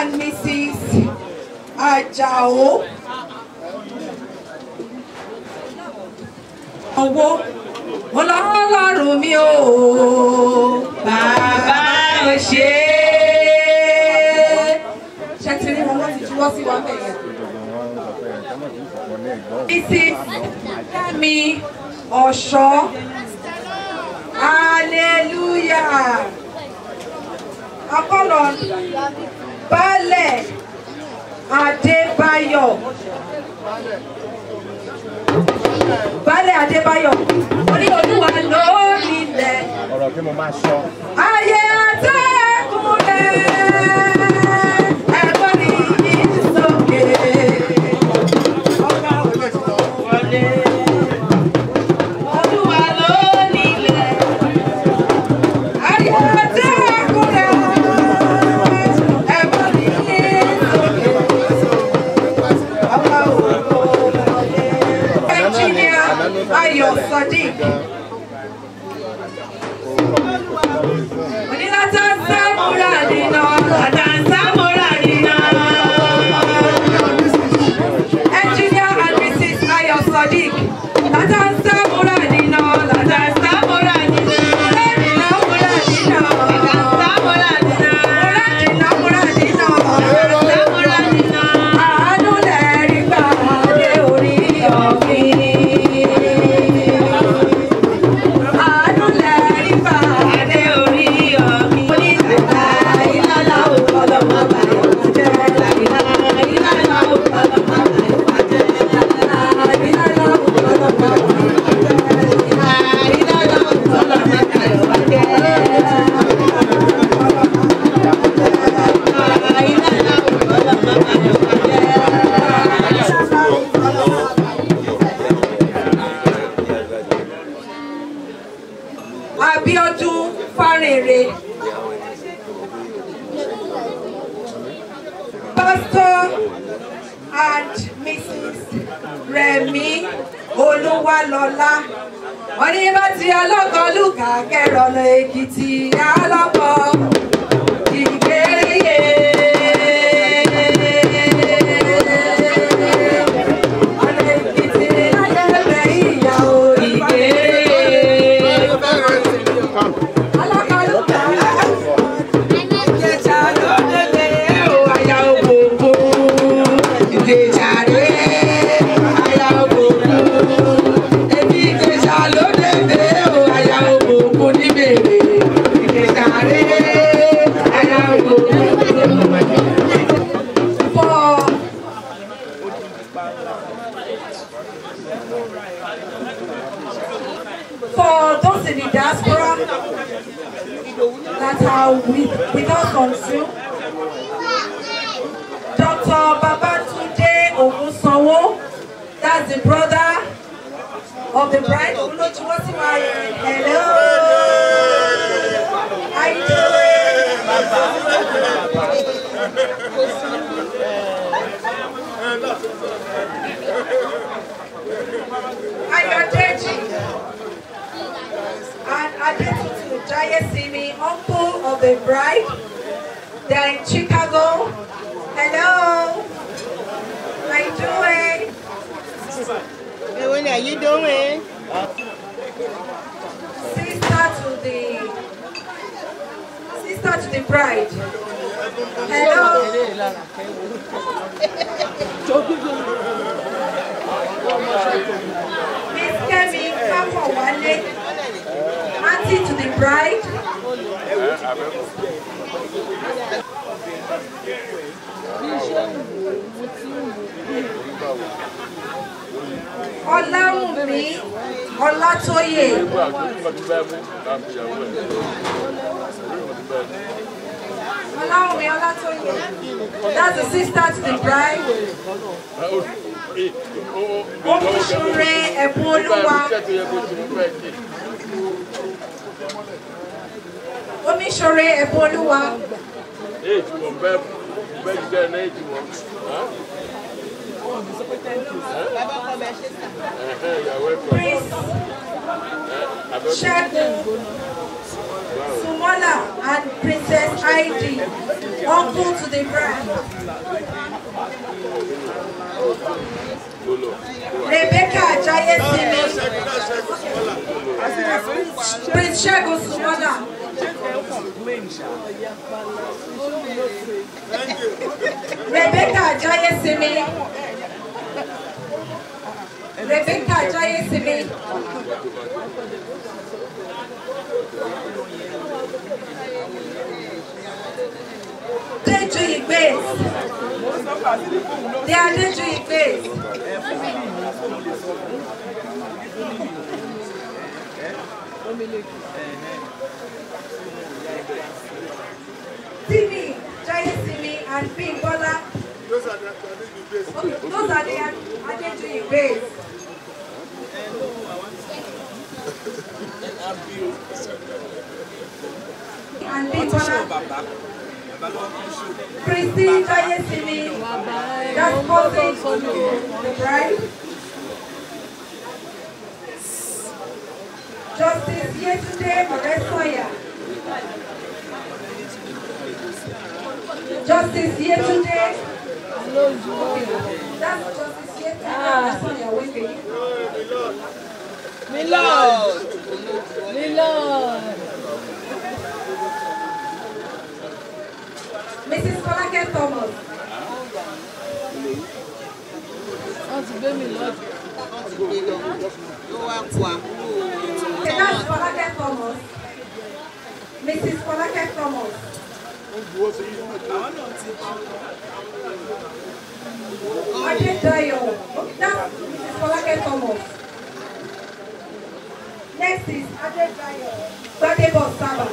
and Mrs. Ajao. Owó ọlọ́run mi ò bàbá ò ṣe é. Ṣé ti rí wọn wọ́n ti juwọ́ sí wa bẹ̀yẹn? Mrs. Kẹ́mi Ọ̀ṣọ́. Hallelujah. Apọ́lọ̀ Baálẹ̀ Adébáyọ̀. Baálẹ̀ Adébáyọ̀. Oní olúwa ló nílẹ̀. ọ̀rọ̀ tí mo máa sọ. Ayé àtẹ̀kùn rẹ̀. Ẹ̀gbọ́n mi yìí sókè. Ọba wọlé. Olúwa ló nílẹ̀. Ayé àtẹ̀kùn rẹ̀. Ẹ̀gbọ́n mi yìí sókè. Ọba wọlé. Ẹnjìníà Ayọ̀ Sadiq. Onílàtàǹsá múra nínà. Àtàǹsá múra nínà. Engineer and Mrs. Ayo Sadiq. Látàǹsá múra nínà. Látàǹsá múra nínà. Múra nínà múra nínà. Látàǹsá múra nínà. Múra nínà múra nínà. Látàǹsá múra nínà. Àánú lẹ́rìí gbà dé orí ọ̀gbìn. Àánú lẹ́rìí gbà dé orí ọ̀gbìn. Mo ní àgbà ìlànà òkọlọ́ máa bá yọ̀ jẹ́. Ìlànà ìlànà òkọlọ́ máa bá yọ̀ jẹ́. Ìlànà òkọlọ́ máa bá yọ̀ jẹ́. Ìlànà òkọlọ́ máa bá yọ̀ jẹ́. Ìlànà òkọlọ́ máa bá yọ̀ Abíọ́dún Fárèrè. Pastor and Mrs. Rẹ̀mí Olúwalọ́lá. Wọ́n ní bá ti ọlọ́kọ̀ lùkà kẹrọ̀nà Èkìtì alọ́kọ̀ ìgbéyè. Ọ̀nà Èkìtì lájẹ̀bẹ̀ ìyàwó ìgbéyè. For those in the diaspora, that are with, with us on Zoom. Dr. Babatunde Ogunsanwo, that's the brother of the bride. Olojuwosiwa, Hello. How you doing? Ayodeji and Adetutu Jayesimi, uncle of the bride. They're in Chicago. Hello. How you doing? Hey, what are you doing? Sister to the sister to the bride. Hello. Miss Kemi Kapowale, auntie to the bride. Ọláwùmí Ọlátóyè. Ọláwùmí Ọlátóyè. That's the sister to the bride. Omiṣure ẹ̀bùn olúwa. Omiṣore ẹ̀bùn olúwa. Prince Ṣẹ́gun Sumola and Princess Heidi, uncle to the bride. Rebecca Jayesimi, Prince Shegun Sumola. Rebecca Jayesimi. Rebecca Jayesimi. Deju Igbes. They are Deju Igbes. Timi Jayesimi and Bimbola. Those are the traditional base. Okay, those are the Adeju Igbes. And Bimbola. Christy Jayesimi. That's cousin the bride. Justice Yetunde Moresoya. Justice Yetunde. That's Justice Yetunde Moresoya Wike. Milord. Milord. Mrs. Folake Thomas. Wọ́n ti gbé mi lọ́dún. Okay, that's Folake Thomas. Mrs. Folake Thomas. Adedayo. Okay, that's Mrs. Folake Thomas. Next is Adedayo. Gbadebo Saba.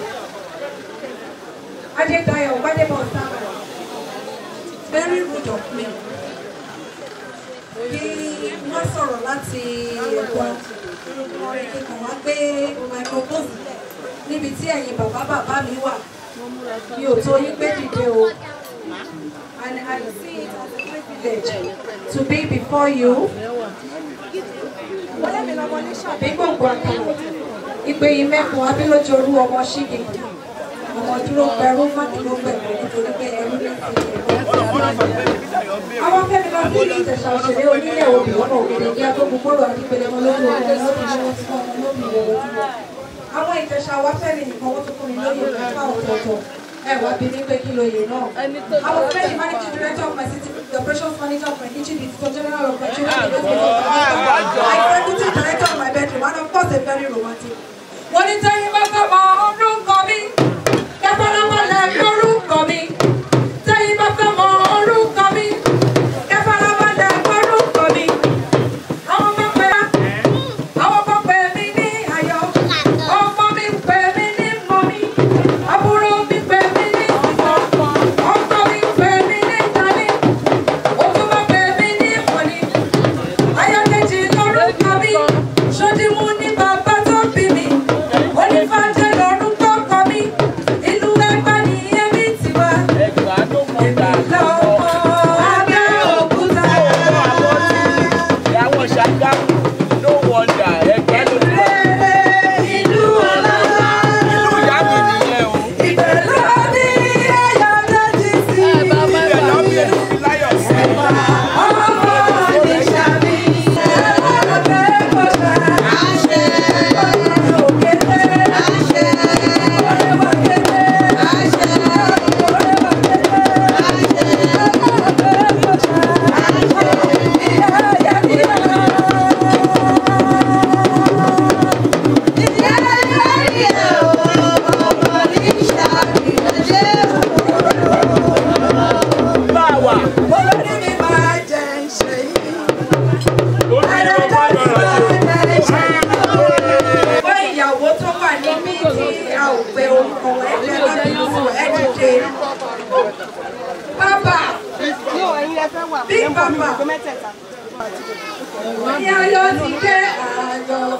Adedayo Gbadebo Saba. Very rude of me. Kí wọ́n sọ̀rọ̀ láti ẹ̀kọ́ kíkan wá gbé microphone sílẹ̀ níbi tí ẹ̀yin bàbá bàbá mi wà. Mi ò tó yín gbé dìde o. And I see it as a privilege to be before you. Àbí gbogbo àkàrà. Ìpè yìí mẹ́kun abílójú orú ọmọ ṣígi. Ọmọ dúró pẹ̀rú má dúró pẹ̀lú nítorí pé ẹrú ní ìfìdí àwọn fẹ́mi lọ sí ìtẹ̀sà òṣèré onílẹ̀ òbí ọmọ òkèlè ní agbógun kóró àdìpẹ̀lẹ̀ ọmọ lórí ọmọ lórí ọmọ tí wọn lóbi ìwọ̀wọ̀ tí wọn. àwọn ìtẹ̀sà wa fẹ́mi nìkan wọ́n tún fún mi lóye mẹ́fà ọ̀tọ̀ọ̀tọ̀ ẹ wá bí mi pé kí lóye náà. Ẹni tó àwọn fẹ́mi managing director of my city the operations manager of my kitchen the director general of my children the director of my executive director of my bedroom and of course a very romantic. mo ní tẹ́yìn bá fẹ́ mọ orúkọ mi kẹ́kọ̀ọ́ lọ́wọ́ lẹ́ orúkọ mi tẹ́yìn bá fẹ́ mọ orúkọ mi kẹ́kọ̀ọ́ lọ́wọ́ lẹ́ orúkọ mi. àwọn ọmọ pẹ́ àwọn ọmọ pẹ́ mi ní ayọ̀ ọmọ mi pẹ́ mi ní mọ́mí àbúrò mi pẹ́ mi ní sísọ ọkọ mi pẹ́ mi ní tani òtúmọ̀ pẹ́ mi ní mọ́ni ayọ̀kejì lórúkọ mi ṣòdìmú ní bàbá tó bí mi onífàjẹ́ lórúkọ kọ mi ìlú ẹgbẹ́ ni ẹbí tiwa èmi lọ́mọ Abẹ́òkúta. Ìyàwó Ṣàgámù no wonder ẹgbẹ́ ló ní. ìlú ọlọ́lá Ìlú ìyá mi nìyẹn o. ìbẹ̀rẹ̀ ní ẹ̀yà lẹ́jì sí Ibẹ̀ lọ́ bí ẹni fi láyọ̀ sí. ọmọ mi ṣàbí Abẹ́òkúta. àṣẹ òkèlè àṣẹ òkèlè àṣẹ Bá a wà. Olórí mi máa jẹ ṣe yìí. Fún ìyàwó tó wà níbí tí a ò pe orúkọ ẹgbẹ́ lábínú ẹ dìde. Bàbá bí bàbá ní ayọ̀ ti dé àjọ.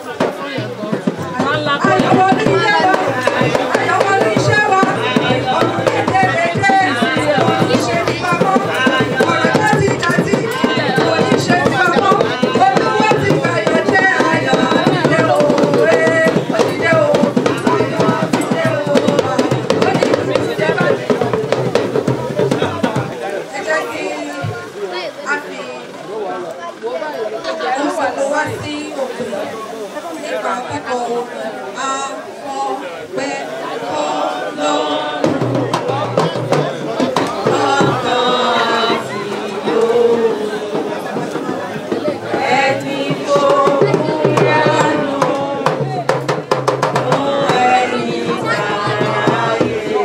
Ayọ̀ wọlé iṣẹ́ wa. Ayọ̀ wọlé iṣẹ́ wa. Ọdún kékeré oníṣẹ́ ní bàbá. Ọ̀rọ̀ láti dàtí oníṣẹ́ ní bàbá. Olúwa ti gbàyọ̀ jẹ́ ayọ̀. Ìdè òwe. Ìdè òwe. Ìdè òwe. wá sí òkè nípa kíkọ afọ́pẹ́ ọlọ́run. Ẹni tó yánu, ẹni tààyè,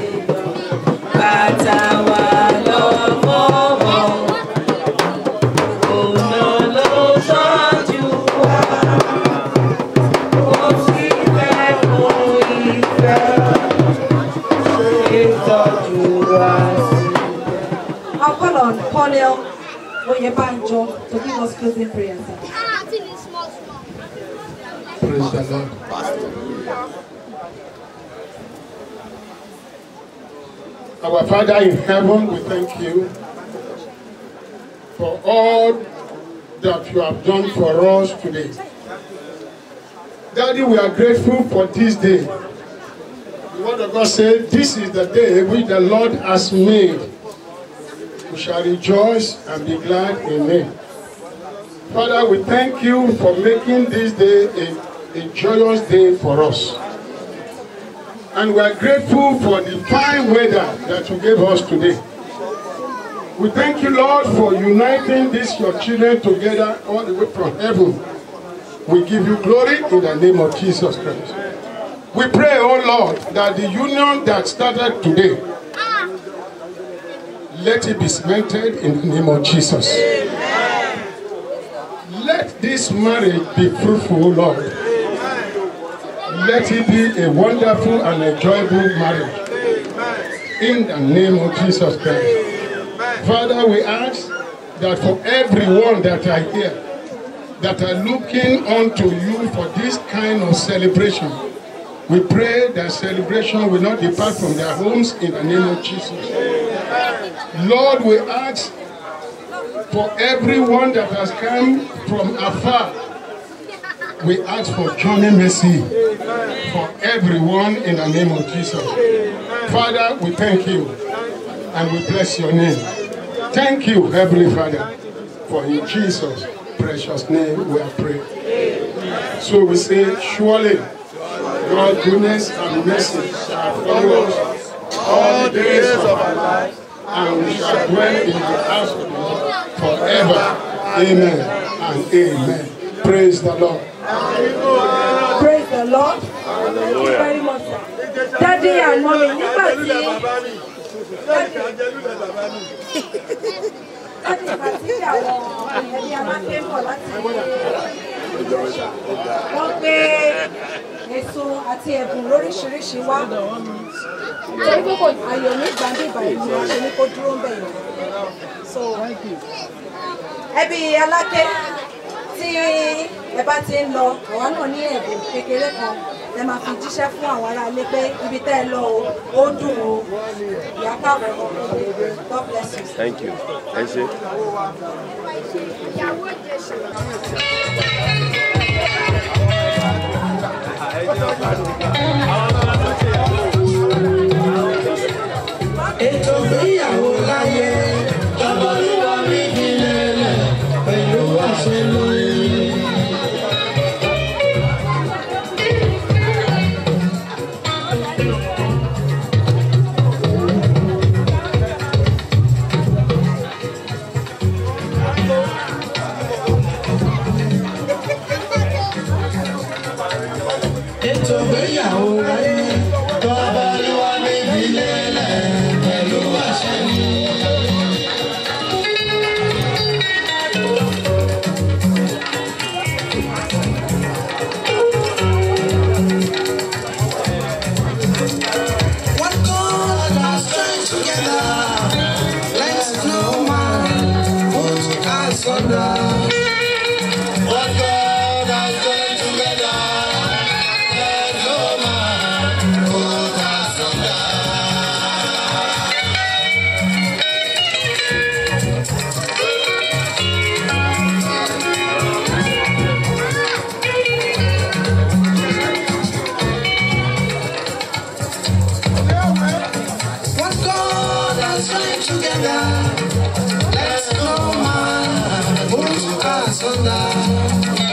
bàtà wà lọ́wọ́ ọ̀nà ló tọ́jú wa, ó sì fẹ́ kó ìfẹ́ ìtọ́jú wa sí. I'll call on Colonel Oyebanjo to give us closing prayers. Praise the Lord. Our Father in heaven, we thank you for all that you have done for us today. Daddy, we are grateful for this day. The word of God says, This is the day which the Lord has made. We shall rejoice and be glad in it. Father, we thank you for making this day a, a joyous day for us. And we are grateful for the fine weather that you gave us today. We thank you, Lord, for uniting these your children together all the way from heaven. We give you glory in the name of Jesus Christ. We pray, oh Lord, that the union that started today, let it be cemented in the name of Jesus. Let this marriage be fruitful, Lord. Let it be a wonderful and enjoyable marriage. In the name of Jesus Christ. Father, we ask that for everyone that are here, that are looking unto you for this kind of celebration, we pray that celebration will not depart from their homes in the name of Jesus. Lord, we ask for everyone that has come from afar. We ask for journey mercy for everyone in the name of Jesus. Father, we thank you and we bless your name. Thank you, Heavenly Father, for in Jesus' precious name we are praying. So we say, surely God's goodness and mercy shall follow us all the days of our life, and we shall dwell in the house of the Lord forever. Amen and amen. Praise the Lord. Praise the Lord. Thank you very much. sir. Daddy and mommy, nígbà tí láti ìgbà tí àwọn ẹbí amáké ń bọ̀ láti wọ́n gbé èso àti ẹ̀bùn lóríṣiríṣi wá. Torí pé kò ayọ̀ ní gbàǹdìbà ìlú wọn ṣe ní kó dúró ń bẹ̀ yẹn. So ẹbí aláké tí ẹ bá ti ń lọ àwa náà ní ẹ̀bùn kékeré kan ẹ máa fi jíṣẹ́ fún àwọn ará ilé pé ibi tẹ́ ẹ lọ o ó dùn o ìyá káàbọ̀ God bless you. Thank you. Ẹ ṣé. ètò ìgbéyàwó láyé tọ́bọ̀lúwọ́ mi fi lélẹ̀ pẹ̀lú àṣẹ lórí. ètò ìgbéyàwó láyé tọ́bọ̀lúwọ́ mi fi lélẹ̀ pẹ̀lú àṣẹ ni. What God has joined together, let no man put asunder. What God has joined together, let no man put asunder. What God has joined together, let no man put asunder.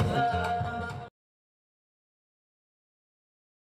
love.